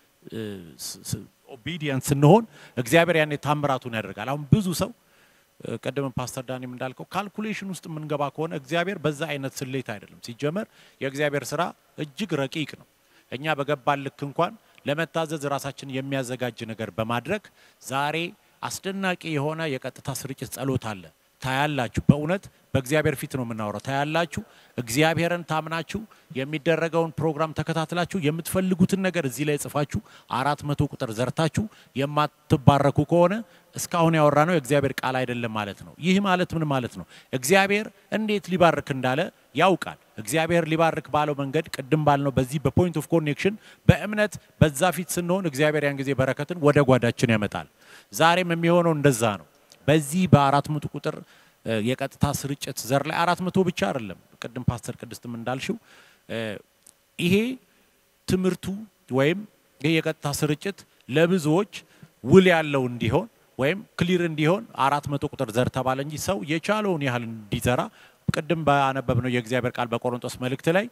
Speaker 3: ኦቢዲየንት ስንሆን እግዚአብሔር ያኔ ታምራቱን ያደርጋል። አሁን ብዙ ሰው እ፣ ቅድም ፓስተር ዳኒም እንዳልከው ካልኩሌሽን ውስጥ የምንገባ ከሆነ እግዚአብሔር በዛ አይነት ስሌት አይደለም። ሲጀመር የእግዚአብሔር ስራ እጅግ ረቂቅ ነው። እኛ በገባን ልክ እንኳን ለመታዘዝ ራሳችን የሚያዘጋጅ ነገር በማድረግ ዛሬ አስደናቂ የሆነ የቀጥታ ስርጭት ጸሎት አለ። ታያላችሁ። በእውነት በእግዚአብሔር ፊት ነው የምናወራው። ታያላችሁ። እግዚአብሔርን ታምናችሁ የሚደረገውን ፕሮግራም ተከታትላችሁ የምትፈልጉትን ነገር እዚህ ላይ ጽፋችሁ አራት መቶ ቁጥር ዘርታችሁ የማትባረኩ ከሆነ እስካሁን ያወራ ነው የእግዚአብሔር ቃል አይደለም ማለት ነው። ይህ ማለት ምን ማለት ነው? እግዚአብሔር እንዴት ሊባርክ እንዳለ ያውቃል። እግዚአብሔር ሊባርክ ባለው መንገድ ቅድም ባልነው በዚህ በፖይንት ኦፍ ኮኔክሽን በእምነት በዛ ፊት ስንሆን እግዚአብሔር ያን ጊዜ በረከትን ወደ ጓዳችን ያመጣል። ዛሬም የሚሆነው እንደዛ ነው። በዚህ በአራት መቶ ቁጥር እ፣ የቀጥታ ስርጭት ዘር ላይ አራት መቶ ብቻ አይደለም። ቅድም ፓስተር ቅድስትም እንዳልሽው እ፣ ይሄ ትምህርቱ ወይም ይሄ የቀጥታ ስርጭት ለብዙዎች ውል ያለው እንዲሆን ወይም ክሊር እንዲሆን አራት መቶ ቁጥር ዘር ተባለ እንጂ ሰው የቻለውን ያህል እንዲዘራ ቅድም ባነበብነው የእግዚአብሔር ቃል በቆሮንቶስ መልእክት ላይ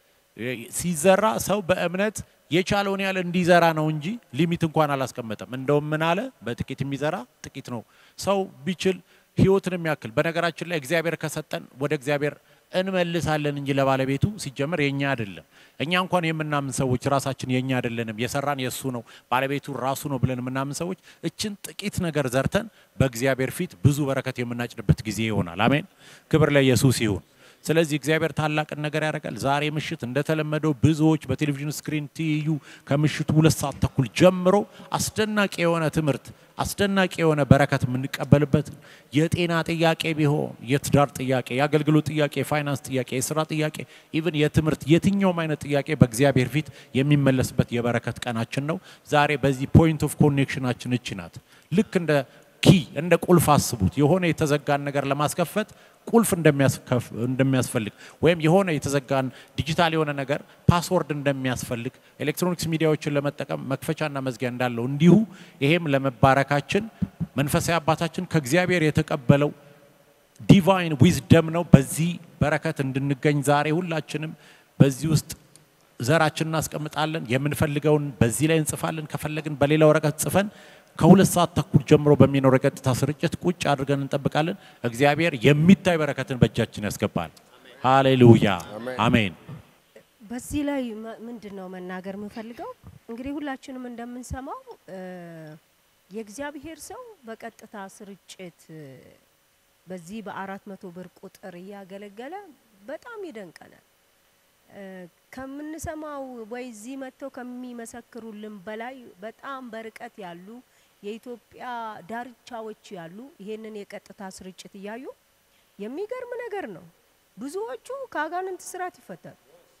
Speaker 3: ሲዘራ ሰው በእምነት የቻለውን ያህል እንዲዘራ ነው እንጂ ሊሚት እንኳን አላስቀመጠም። እንደውም ምን አለ? በጥቂት የሚዘራ ጥቂት ነው። ሰው ቢችል ህይወትን የሚያክል በነገራችን ላይ እግዚአብሔር ከሰጠን ወደ እግዚአብሔር እንመልሳለን እንጂ ለባለቤቱ ሲጀመር የኛ አይደለም። እኛ እንኳን የምናምን ሰዎች ራሳችን የኛ አይደለንም፣ የሰራን የእሱ ነው፣ ባለቤቱ ራሱ ነው ብለን የምናምን ሰዎች እችን ጥቂት ነገር ዘርተን በእግዚአብሔር ፊት ብዙ በረከት የምናጭድበት ጊዜ ይሆናል። አሜን። ክብር ለኢየሱስ ይሁን። ስለዚህ እግዚአብሔር ታላቅን ነገር ያደርጋል። ዛሬ ምሽት እንደተለመደው ብዙዎች በቴሌቪዥን ስክሪን ትይዩ ከምሽቱ ሁለት ሰዓት ተኩል ጀምሮ አስደናቂ የሆነ ትምህርት አስደናቂ የሆነ በረከት የምንቀበልበት የጤና ጥያቄ ቢሆን የትዳር ጥያቄ፣ የአገልግሎት ጥያቄ፣ የፋይናንስ ጥያቄ፣ የስራ ጥያቄ፣ ኢቭን የትምህርት የትኛውም አይነት ጥያቄ በእግዚአብሔር ፊት የሚመለስበት የበረከት ቀናችን ነው። ዛሬ በዚህ ፖይንት ኦፍ ኮኔክሽናችን እቺ ናት። ልክ እንደ ኪ እንደ ቁልፍ አስቡት። የሆነ የተዘጋን ነገር ለማስከፈት ቁልፍ እንደሚያስከፍ- እንደሚያስፈልግ ወይም የሆነ የተዘጋን ዲጂታል የሆነ ነገር ፓስወርድ እንደሚያስፈልግ ኤሌክትሮኒክስ ሚዲያዎችን ለመጠቀም መክፈቻና መዝጊያ እንዳለው እንዲሁ ይሄም ለመባረካችን መንፈሳዊ አባታችን ከእግዚአብሔር የተቀበለው ዲቫይን ዊዝደም ነው። በዚህ በረከት እንድንገኝ ዛሬ ሁላችንም በዚህ ውስጥ ዘራችን እናስቀምጣለን። የምንፈልገውን በዚህ ላይ እንጽፋለን። ከፈለግን በሌላ ወረቀት ጽፈን ከሁለት ሰዓት ተኩል ጀምሮ በሚኖር የቀጥታ ስርጭት ቁጭ አድርገን እንጠብቃለን። እግዚአብሔር የሚታይ በረከትን በእጃችን ያስገባል። ሃሌሉያ አሜን።
Speaker 4: በዚህ ላይ መ- ምንድን ነው መናገር የምፈልገው እንግዲህ ሁላችንም እንደምንሰማው እ፣ የእግዚአብሔር ሰው በቀጥታ ስርጭት እ፣ በዚህ በአራት መቶ ብር ቁጥር እያገለገለ በጣም ይደንቀናል። እ፣ ከምንሰማው ወይ እዚህ መጥተው ከሚመሰክሩልን በላይ በጣም በርቀት ያሉ የኢትዮጵያ ዳርቻዎች ያሉ ይሄንን የቀጥታ ስርጭት እያዩ የሚገርም ነገር ነው። ብዙዎቹ ከአጋንንት ስራት ይፈታሉ።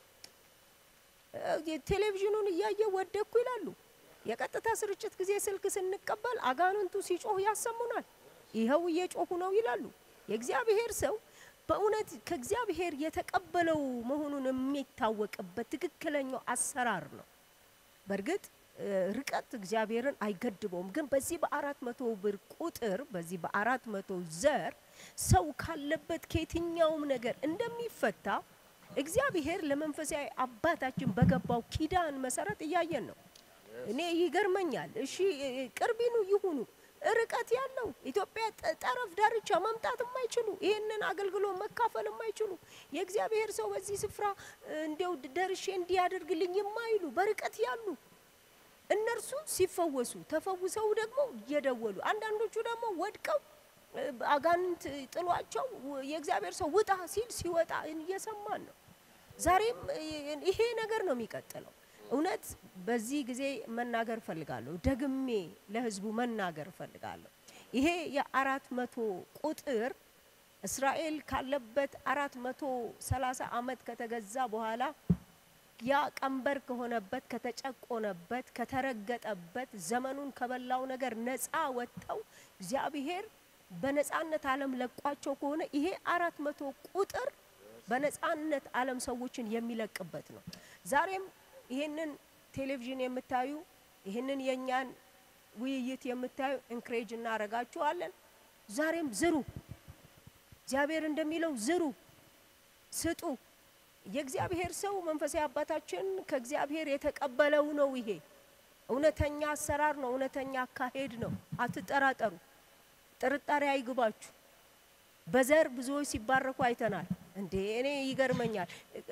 Speaker 4: እ፣ ቴሌቪዥኑን እያየ ወደኩ ይላሉ። የቀጥታ ስርጭት ጊዜ ስልክ ስንቀበል አጋንንቱ ሲጮህ ያሰሙናል። ይኸው እየጮሁ ነው ይላሉ። የእግዚአብሔር ሰው በእውነት ከእግዚአብሔር የተቀበለው መሆኑን የሚታወቅበት ትክክለኛው አሰራር ነው። በእርግጥ እ፣ ርቀት እግዚአብሔርን አይገድበውም። ግን በዚህ በአራት መቶ ብር ቁጥር በዚህ በአራት መቶ ዘር ሰው ካለበት ከየትኛውም ነገር እንደሚፈታ እግዚአብሔር ለመንፈሳዊ አባታችን በገባው ኪዳን መሰረት እያየን ነው። እኔ ይገርመኛል። እሺ እ፣ ቅርቢኑ ይሁኑ ርቀት ያለው ኢትዮጵያ ጠ- ጠረፍ ዳርቻ መምጣት የማይችሉ ይህንን አገልግሎት መካፈል የማይችሉ የእግዚአብሔር ሰው በዚህ ስፍራ እ፣ እንዲያው ደርሼ እንዲያደርግልኝ የማይሉ በርቀት ያሉ እነርሱ ሲፈወሱ ተፈውሰው ደግሞ እየደወሉ አንዳንዶቹ ደግሞ ወድቀው እ፣ አጋንንት ጥሏቸው ው- የእግዚአብሔር ሰው ውጣ ሲል ሲወጣ እየሰማን ነው። ዛሬም እ፣ ይሄ ነገር ነው የሚቀጥለው። እውነት በዚህ ጊዜ መናገር እፈልጋለሁ፣ ደግሜ ለሕዝቡ መናገር እፈልጋለሁ። ይሄ የአራት መቶ ቁጥር እስራኤል ካለበት አራት መቶ ሰላሳ ዓመት ከተገዛ በኋላ ያ ቀንበር ከሆነበት ከተጨቆነበት ከተረገጠበት ዘመኑን ከበላው ነገር ነፃ ወጥተው እግዚአብሔር በነፃነት ዓለም ለቋቸው ከሆነ ይሄ አራት መቶ ቁጥር በነፃነት ዓለም ሰዎችን የሚለቅበት ነው። ዛሬም ይሄንን ቴሌቪዥን የምታዩ ይህንን የእኛን ውይይት የምታዩ እንክሬጅ እናደርጋችኋለን። ዛሬም ዝሩ። እግዚአብሔር እንደሚለው ዝሩ፣ ስጡ። የእግዚአብሔር ሰው መንፈሳዊ አባታችን ከእግዚአብሔር የተቀበለው ነው። ይሄ እውነተኛ አሰራር ነው፣ እውነተኛ አካሄድ ነው። አትጠራጠሩ፣ ጥርጣሬ አይግባችሁ። በዘር ብዙዎች ሲባረኩ አይተናል። እንዴ እኔ ይገርመኛል።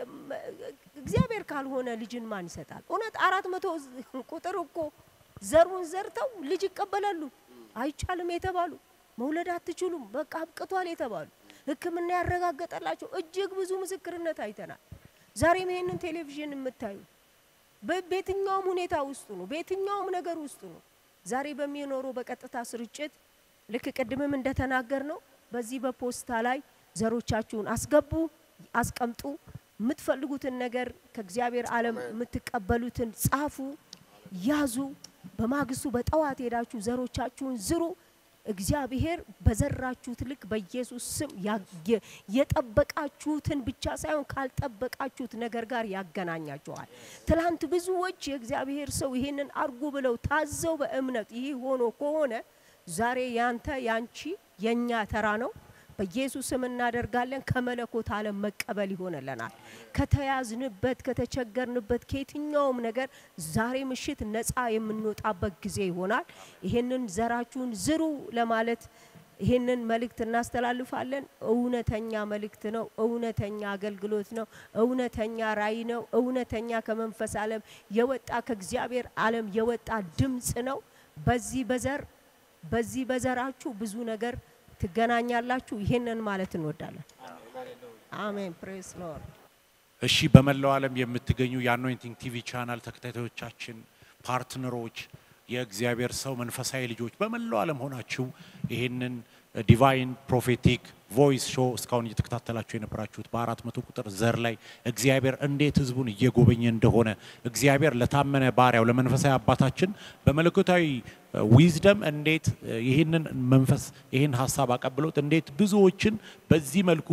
Speaker 4: እግዚአብሔር ካልሆነ ልጅን ማን ይሰጣል? እውነት አራት መቶ ቁጥር እኮ ዘሩን ዘርተው ልጅ ይቀበላሉ። አይቻልም የተባሉ መውለድ አትችሉም በቃ አብቅቷል የተባሉ ሕክምና ያረጋገጠላቸው እጅግ ብዙ ምስክርነት አይተናል። ዛሬም ይሄንን ቴሌቪዥን የምታዩ በየትኛውም ሁኔታ ውስጡ ነው፣ በየትኛውም ነገር ውስጡ ነው። ዛሬ በሚኖረው በቀጥታ ስርጭት ልክ ቅድምም እንደተናገር ነው በዚህ በፖስታ ላይ ዘሮቻችሁን አስገቡ፣ አስቀምጡ። የምትፈልጉትን ነገር ከእግዚአብሔር ዓለም የምትቀበሉትን ጻፉ፣ ያዙ። በማግስቱ በጠዋት ሄዳችሁ ዘሮቻችሁን ዝሩ። እግዚአብሔር በዘራችሁት ልክ በኢየሱስ ስም የጠበቃችሁትን ብቻ ሳይሆን ካልጠበቃችሁት ነገር ጋር ያገናኛችኋል። ትላንት ብዙዎች የእግዚአብሔር ሰው ይህንን አርጉ ብለው ታዘው በእምነት ይህ ሆኖ ከሆነ ዛሬ ያንተ ያንቺ የኛ ተራ ነው። በኢየሱስ ስም እናደርጋለን። ከመለኮት ዓለም መቀበል ይሆንልናል። ከተያዝንበት፣ ከተቸገርንበት ከየትኛውም ነገር ዛሬ ምሽት ነፃ የምንወጣበት ጊዜ ይሆናል። ይህንን ዘራችሁን ዝሩ ለማለት ይህንን መልእክት እናስተላልፋለን። እውነተኛ መልእክት ነው። እውነተኛ አገልግሎት ነው። እውነተኛ ራእይ ነው። እውነተኛ ከመንፈስ ዓለም የወጣ ከእግዚአብሔር ዓለም የወጣ ድምፅ ነው። በዚህ በዘር በዚህ በዘራችሁ ብዙ ነገር ትገናኛላችሁ። ይሄንን ማለት እንወዳለን። አሜን ፕሬስ ሎርድ።
Speaker 3: እሺ በመላው ዓለም የምትገኙ የአኖይንቲንግ ቲቪ ቻናል ተከታታዮቻችን፣ ፓርትነሮች፣ የእግዚአብሔር ሰው መንፈሳዊ ልጆች በመላው ዓለም ሆናችሁ ይህንን ዲቫይን ፕሮፌቲክ ቮይስ ሾው እስካሁን እየተከታተላችሁ የነበራችሁት በአራት መቶ ቁጥር ዘር ላይ እግዚአብሔር እንዴት ህዝቡን እየጎበኘ እንደሆነ እግዚአብሔር ለታመነ ባሪያው ለመንፈሳዊ አባታችን በመለኮታዊ ዊዝደም እንዴት ይህንን መንፈስ ይህን ሀሳብ አቀብሎት እንዴት ብዙዎችን በዚህ መልኩ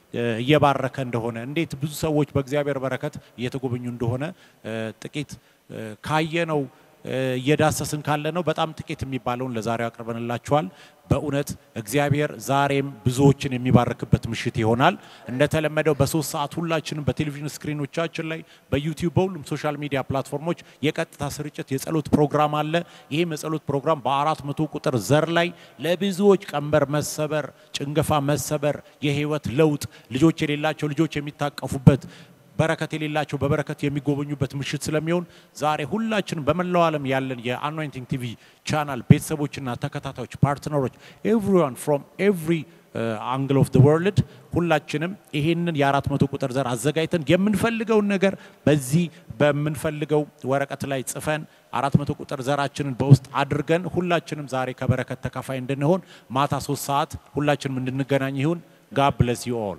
Speaker 3: እየባረከ እንደሆነ እንዴት ብዙ ሰዎች በእግዚአብሔር በረከት እየተጎበኙ እንደሆነ ጥቂት ካየነው እየዳሰስን ካለ ነው በጣም ጥቂት የሚባለውን ለዛሬው አቅርበንላችኋል። በእውነት እግዚአብሔር ዛሬም ብዙዎችን የሚባርክበት ምሽት ይሆናል። እንደተለመደው በሶስት ሰዓት ሁላችንም በቴሌቪዥን ስክሪኖቻችን ላይ በዩቲዩብ በሁሉም ሶሻል ሚዲያ ፕላትፎርሞች የቀጥታ ስርጭት የጸሎት ፕሮግራም አለ። ይህም የጸሎት ፕሮግራም በአራት መቶ ቁጥር ዘር ላይ ለብዙዎች ቀንበር መሰበር፣ ጭንገፋ መሰበር፣ የህይወት ለውጥ ልጆች የሌላቸው ልጆች የሚታቀፉበት በረከት የሌላቸው በበረከት የሚጎበኙበት ምሽት ስለሚሆን ዛሬ ሁላችንም በመላው ዓለም ያለን የአኖይንቲንግ ቲቪ ቻናል ቤተሰቦችና ተከታታዮች ፓርትነሮች ኤቭሪዋን ፍሮም ኤቭሪ አንግል ኦፍ ወርልድ ሁላችንም ይሄንን የአራት መቶ ቁጥር ዘር አዘጋጅተን የምንፈልገውን ነገር በዚህ በምንፈልገው ወረቀት ላይ ጽፈን አራት መቶ ቁጥር ዘራችንን በውስጥ አድርገን ሁላችንም ዛሬ ከበረከት ተካፋይ እንድንሆን ማታ ሶስት ሰዓት ሁላችንም እንድንገናኝ ይሁን። ጋድ ብለስ ዩ ኦል።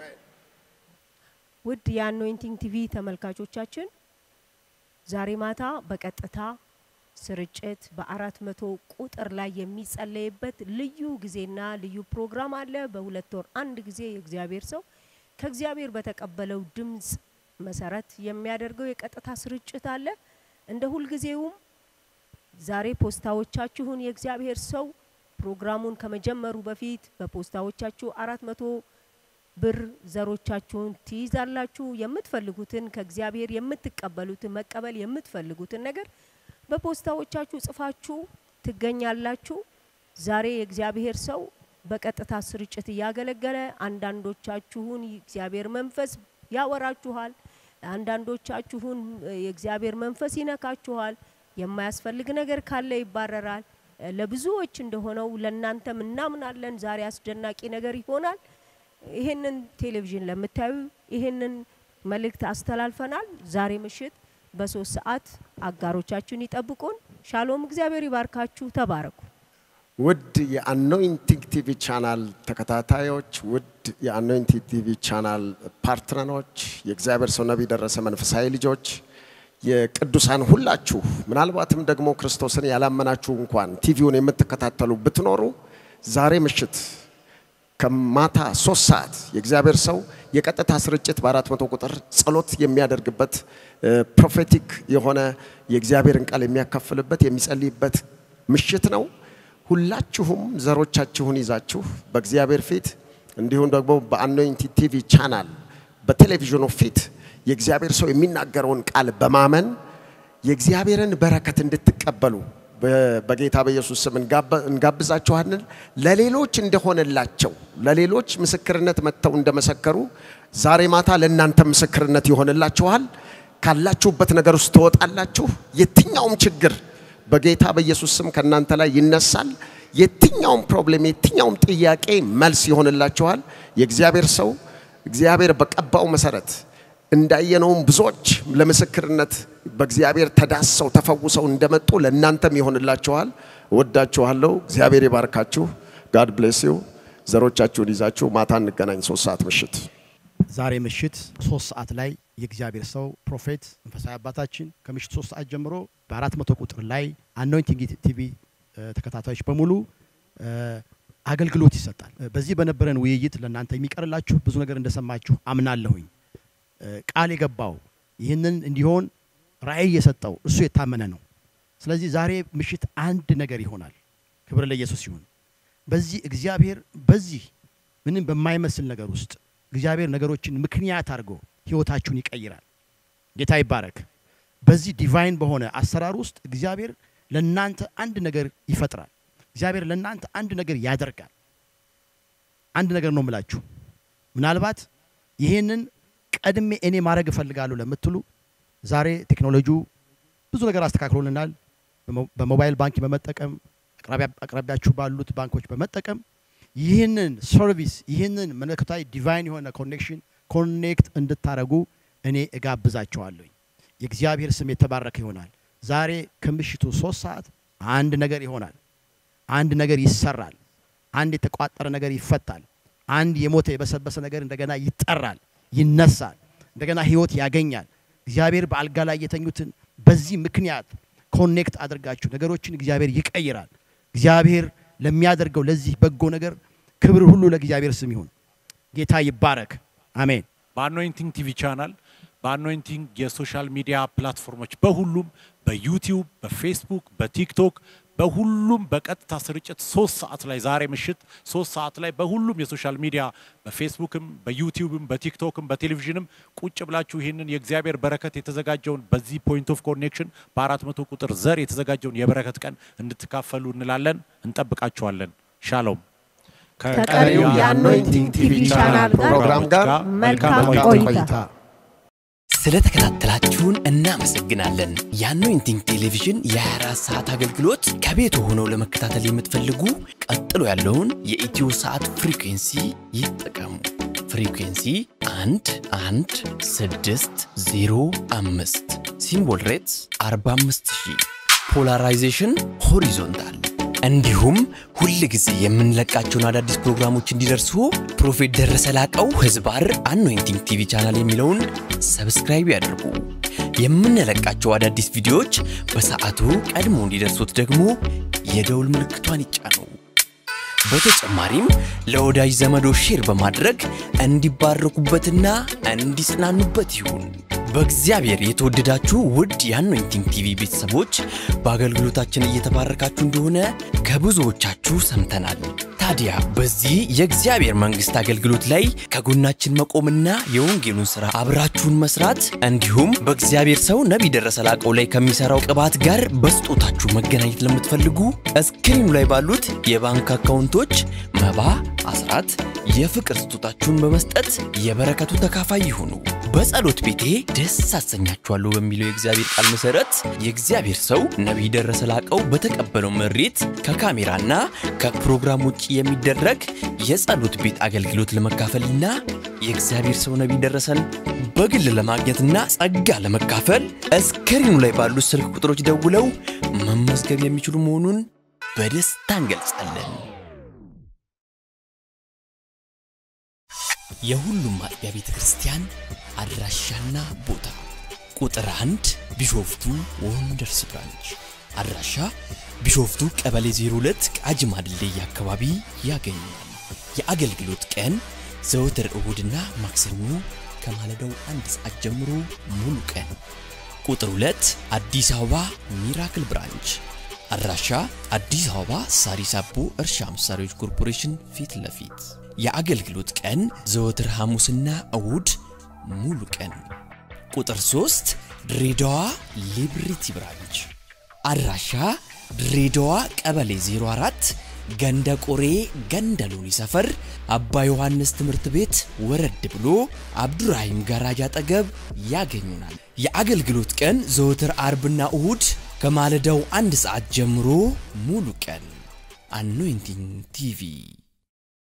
Speaker 4: ውድ የአኖይንቲንግ ቲቪ ተመልካቾቻችን ዛሬ ማታ በቀጥታ ስርጭት በአራት መቶ ቁጥር ላይ የሚጸለይበት ልዩ ጊዜና ልዩ ፕሮግራም አለ። በሁለት ወር አንድ ጊዜ የእግዚአብሔር ሰው ከእግዚአብሔር በተቀበለው ድምፅ መሰረት የሚያደርገው የቀጥታ ስርጭት አለ። እንደ ሁልጊዜውም ዛሬ ፖስታዎቻችሁን የእግዚአብሔር ሰው ፕሮግራሙን ከመጀመሩ በፊት በፖስታዎቻችሁ አራት መቶ ብር ዘሮቻችሁን ትይዛላችሁ። የምትፈልጉትን ከእግዚአብሔር የምትቀበሉትን መቀበል የምትፈልጉትን ነገር በፖስታዎቻችሁ ጽፋችሁ ትገኛላችሁ። ዛሬ የእግዚአብሔር ሰው በቀጥታ ስርጭት እያገለገለ አንዳንዶቻችሁን የእግዚአብሔር መንፈስ ያወራችኋል፣ አንዳንዶቻችሁን የእግዚአብሔር መንፈስ ይነካችኋል። የማያስፈልግ ነገር ካለ ይባረራል። ለብዙዎች እንደሆነው ለእናንተም እናምናለን። ዛሬ አስደናቂ ነገር ይሆናል። ይህንን ቴሌቪዥን ለምታዩ ይህንን መልእክት አስተላልፈናል። ዛሬ ምሽት በሶስት ሰዓት አጋሮቻችሁን ይጠብቁን። ሻሎም፣ እግዚአብሔር ይባርካችሁ። ተባረኩ።
Speaker 1: ውድ የአኖይንቲንግ ቲቪ ቻናል ተከታታዮች፣ ውድ የአኖይንቲንግ ቲቪ ቻናል ፓርትነሮች፣ የእግዚአብሔር ሰው ነቢይ ደረሰ መንፈሳዊ ልጆች፣ የቅዱሳን ሁላችሁ ምናልባትም ደግሞ ክርስቶስን ያላመናችሁ እንኳን ቲቪውን የምትከታተሉ ብትኖሩ ዛሬ ምሽት ከማታ ሶስት ሰዓት የእግዚአብሔር ሰው የቀጥታ ስርጭት በአራት መቶ ቁጥር ጸሎት የሚያደርግበት ፕሮፌቲክ የሆነ የእግዚአብሔርን ቃል የሚያካፍልበት የሚጸልይበት ምሽት ነው። ሁላችሁም ዘሮቻችሁን ይዛችሁ በእግዚአብሔር ፊት እንዲሁም ደግሞ በአኖይንቲ ቲቪ ቻናል በቴሌቪዥኑ ፊት የእግዚአብሔር ሰው የሚናገረውን ቃል በማመን የእግዚአብሔርን በረከት እንድትቀበሉ በጌታ በኢየሱስ ስም እንጋብዛችኋለን። ለሌሎች እንደሆነላቸው ለሌሎች ምስክርነት መጥተው እንደመሰከሩ ዛሬ ማታ ለእናንተ ምስክርነት ይሆንላችኋል። ካላችሁበት ነገር ውስጥ ትወጣላችሁ። የትኛውም ችግር በጌታ በኢየሱስ ስም ከእናንተ ላይ ይነሳል። የትኛውም ፕሮብሌም፣ የትኛውም ጥያቄ መልስ ይሆንላችኋል። የእግዚአብሔር ሰው እግዚአብሔር በቀባው መሰረት እንዳየነውም ብዙዎች ለምስክርነት በእግዚአብሔር ተዳሰው ተፈውሰው እንደመጡ ለእናንተም ይሆንላችኋል። እወዳችኋለሁ። እግዚአብሔር ይባርካችሁ። ጋድ ብሌስ ዩ። ዘሮቻችሁን ይዛችሁ ማታ እንገናኝ ሶስት ሰዓት ምሽት።
Speaker 2: ዛሬ ምሽት ሶስት ሰዓት ላይ የእግዚአብሔር ሰው ፕሮፌት መንፈሳዊ አባታችን ከምሽት ሶስት ሰዓት ጀምሮ በአራት መቶ ቁጥር ላይ አኖይንቲንግ ቲቪ ተከታታዮች በሙሉ አገልግሎት ይሰጣል። በዚህ በነበረን ውይይት ለእናንተ የሚቀርላችሁ ብዙ ነገር እንደሰማችሁ አምናለሁኝ። ቃል የገባው ይህንን እንዲሆን ራእይ የሰጠው እሱ የታመነ ነው። ስለዚህ ዛሬ ምሽት አንድ ነገር ይሆናል። ክብር ለኢየሱስ ይሁን። በዚህ እግዚአብሔር በዚህ ምንም በማይመስል ነገር ውስጥ እግዚአብሔር ነገሮችን ምክንያት አድርጎ ህይወታችሁን ይቀይራል። ጌታ ይባረክ። በዚህ ዲቫይን በሆነ አሰራር ውስጥ እግዚአብሔር ለእናንተ አንድ ነገር ይፈጥራል። እግዚአብሔር ለእናንተ አንድ ነገር ያደርጋል። አንድ ነገር ነው የምላችሁ። ምናልባት ይህንን ቀድሜ እኔ ማድረግ እፈልጋለሁ ለምትሉ ዛሬ ቴክኖሎጂው ብዙ ነገር አስተካክሎልናል። በሞባይል ባንክ በመጠቀም አቅራቢያችሁ ባሉት ባንኮች በመጠቀም ይህንን ሰርቪስ ይህንን መለኮታዊ ዲቫይን የሆነ ኮኔክሽን ኮኔክት እንድታረጉ እኔ እጋብዛቸዋለሁ። የእግዚአብሔር ስም የተባረከ ይሆናል። ዛሬ ከምሽቱ ሶስት ሰዓት አንድ ነገር ይሆናል። አንድ ነገር ይሰራል። አንድ የተቋጠረ ነገር ይፈታል። አንድ የሞተ የበሰበሰ ነገር እንደገና ይጠራል፣ ይነሳል፣ እንደገና ህይወት ያገኛል። እግዚአብሔር በአልጋ ላይ የተኙትን በዚህ ምክንያት ኮኔክት አድርጋችሁ ነገሮችን እግዚአብሔር ይቀይራል። እግዚአብሔር ለሚያደርገው ለዚህ በጎ ነገር ክብር ሁሉ ለእግዚአብሔር ስም ይሁን። ጌታ ይባረክ። አሜን።
Speaker 3: በአኖይንቲንግ ቲቪ ቻናል በአኖይንቲንግ የሶሻል ሚዲያ ፕላትፎርሞች በሁሉም በዩቲዩብ፣ በፌስቡክ፣ በቲክቶክ በሁሉም በቀጥታ ስርጭት ሶስት ሰዓት ላይ ዛሬ ምሽት ሶስት ሰዓት ላይ በሁሉም የሶሻል ሚዲያ በፌስቡክም በዩቲዩብም በቲክቶክም በቴሌቪዥንም ቁጭ ብላችሁ ይህንን የእግዚአብሔር በረከት የተዘጋጀውን በዚህ ፖይንት ኦፍ ኮኔክሽን በአራት መቶ ቁጥር ዘር የተዘጋጀውን የበረከት ቀን እንድትካፈሉ እንላለን። እንጠብቃችኋለን። ሻሎም
Speaker 4: ከቀሪው የአኖይንቲንግ ቲቪ ቻናል
Speaker 1: ፕሮግራም ጋር
Speaker 4: መልካም ቆይታ
Speaker 5: ስለተከታተላችሁን እናመሰግናለን። የአኖይንቲንግ ቴሌቪዥን የ24 ሰዓት አገልግሎት ከቤት ሆነው ለመከታተል የምትፈልጉ ቀጥሎ ያለውን የኢትዮ ሰዓት ፍሪኩንሲ ይጠቀሙ። ፍሪኩንሲ 1 1 6 0 5 ሲምቦል ሬትስ 45000 ፖላራይዜሽን ሆሪዞንታል እንዲሁም ሁል ጊዜ የምንለቃቸውን አዳዲስ ፕሮግራሞች እንዲደርሱ ፕሮፌት ደረሰ ላቀው ህዝባር አኖይንቲንግ ቲቪ ቻናል የሚለውን ሰብስክራይብ ያድርጉ። የምንለቃቸው አዳዲስ ቪዲዮዎች በሰዓቱ ቀድሞ እንዲደርሱት ደግሞ የደውል ምልክቷን ይጫኑ። በተጨማሪም ለወዳጅ ዘመዶ ሼር በማድረግ እንዲባረኩበትና እንዲጽናኑበት ይሁን። በእግዚአብሔር የተወደዳችሁ ውድ የአኖይንቲንግ ቲቪ ቤተሰቦች በአገልግሎታችን እየተባረካችሁ እንደሆነ ከብዙዎቻችሁ ሰምተናል። ታዲያ በዚህ የእግዚአብሔር መንግሥት አገልግሎት ላይ ከጎናችን መቆምና የወንጌሉን ሥራ አብራችሁን መስራት እንዲሁም በእግዚአብሔር ሰው ነቢይ ደረሰ ላቀው ላይ ከሚሠራው ቅባት ጋር በስጦታችሁ መገናኘት ለምትፈልጉ እስክሪኑ ላይ ባሉት የባንክ አካውንቶች መባ፣ አስራት፣ የፍቅር ስጦታችሁን በመስጠት የበረከቱ ተካፋይ ይሁኑ። በጸሎት ቤቴ ደስ አሰኛችኋለሁ በሚለው የእግዚአብሔር ቃል መሰረት የእግዚአብሔር ሰው ነቢይ ደረሰ ላቀው በተቀበለው መሬት ከካሜራና ከፕሮግራም ውጭ የሚደረግ የጸሎት ቤት አገልግሎት ለመካፈልና የእግዚአብሔር ሰው ነቢይ ደረሰን በግል ለማግኘትና ጸጋ ለመካፈል እስክሪኑ ላይ ባሉት ስልክ ቁጥሮች ደውለው መመዝገብ የሚችሉ መሆኑን በደስታ እንገልጻለን። የሁሉም አጥቢያ ቤተ ክርስቲያን አድራሻና ቦታ ቁጥር አንድ ቢሾፍቱ ወንደርስ ብራንች አድራሻ ቢሾፍቱ ቀበሌ 02 ቃጂማ ድልድይ አካባቢ ያገኛል። የአገልግሎት ቀን ዘወትር እሁድና ማክሰኞ ከማለዳው አንድ ሰዓት ጀምሮ ሙሉ ቀን። ቁጥር 2 አዲስ አበባ ሚራክል ብራንች አድራሻ አዲስ አበባ ሳሪስ አቦ እርሻ መሳሪያዎች ኮርፖሬሽን ፊት ለፊት። የአገልግሎት ቀን ዘወትር ሐሙስና እሁድ ሙሉ ቀን። ቁጥር 3 ድሬዳዋ ሊብሪቲ ብራንች አድራሻ ድሬዳዋ ቀበሌ 04 ገንደ ቆሬ ገንደ ሎኒ ሰፈር አባ ዮሐንስ ትምህርት ቤት ወረድ ብሎ አብዱራሂም ጋራጅ አጠገብ ያገኙናል። የአገልግሎት ቀን ዘወትር አርብና እሁድ ከማለዳው አንድ ሰዓት ጀምሮ ሙሉ ቀን። አኖይንቲንግ ቲቪ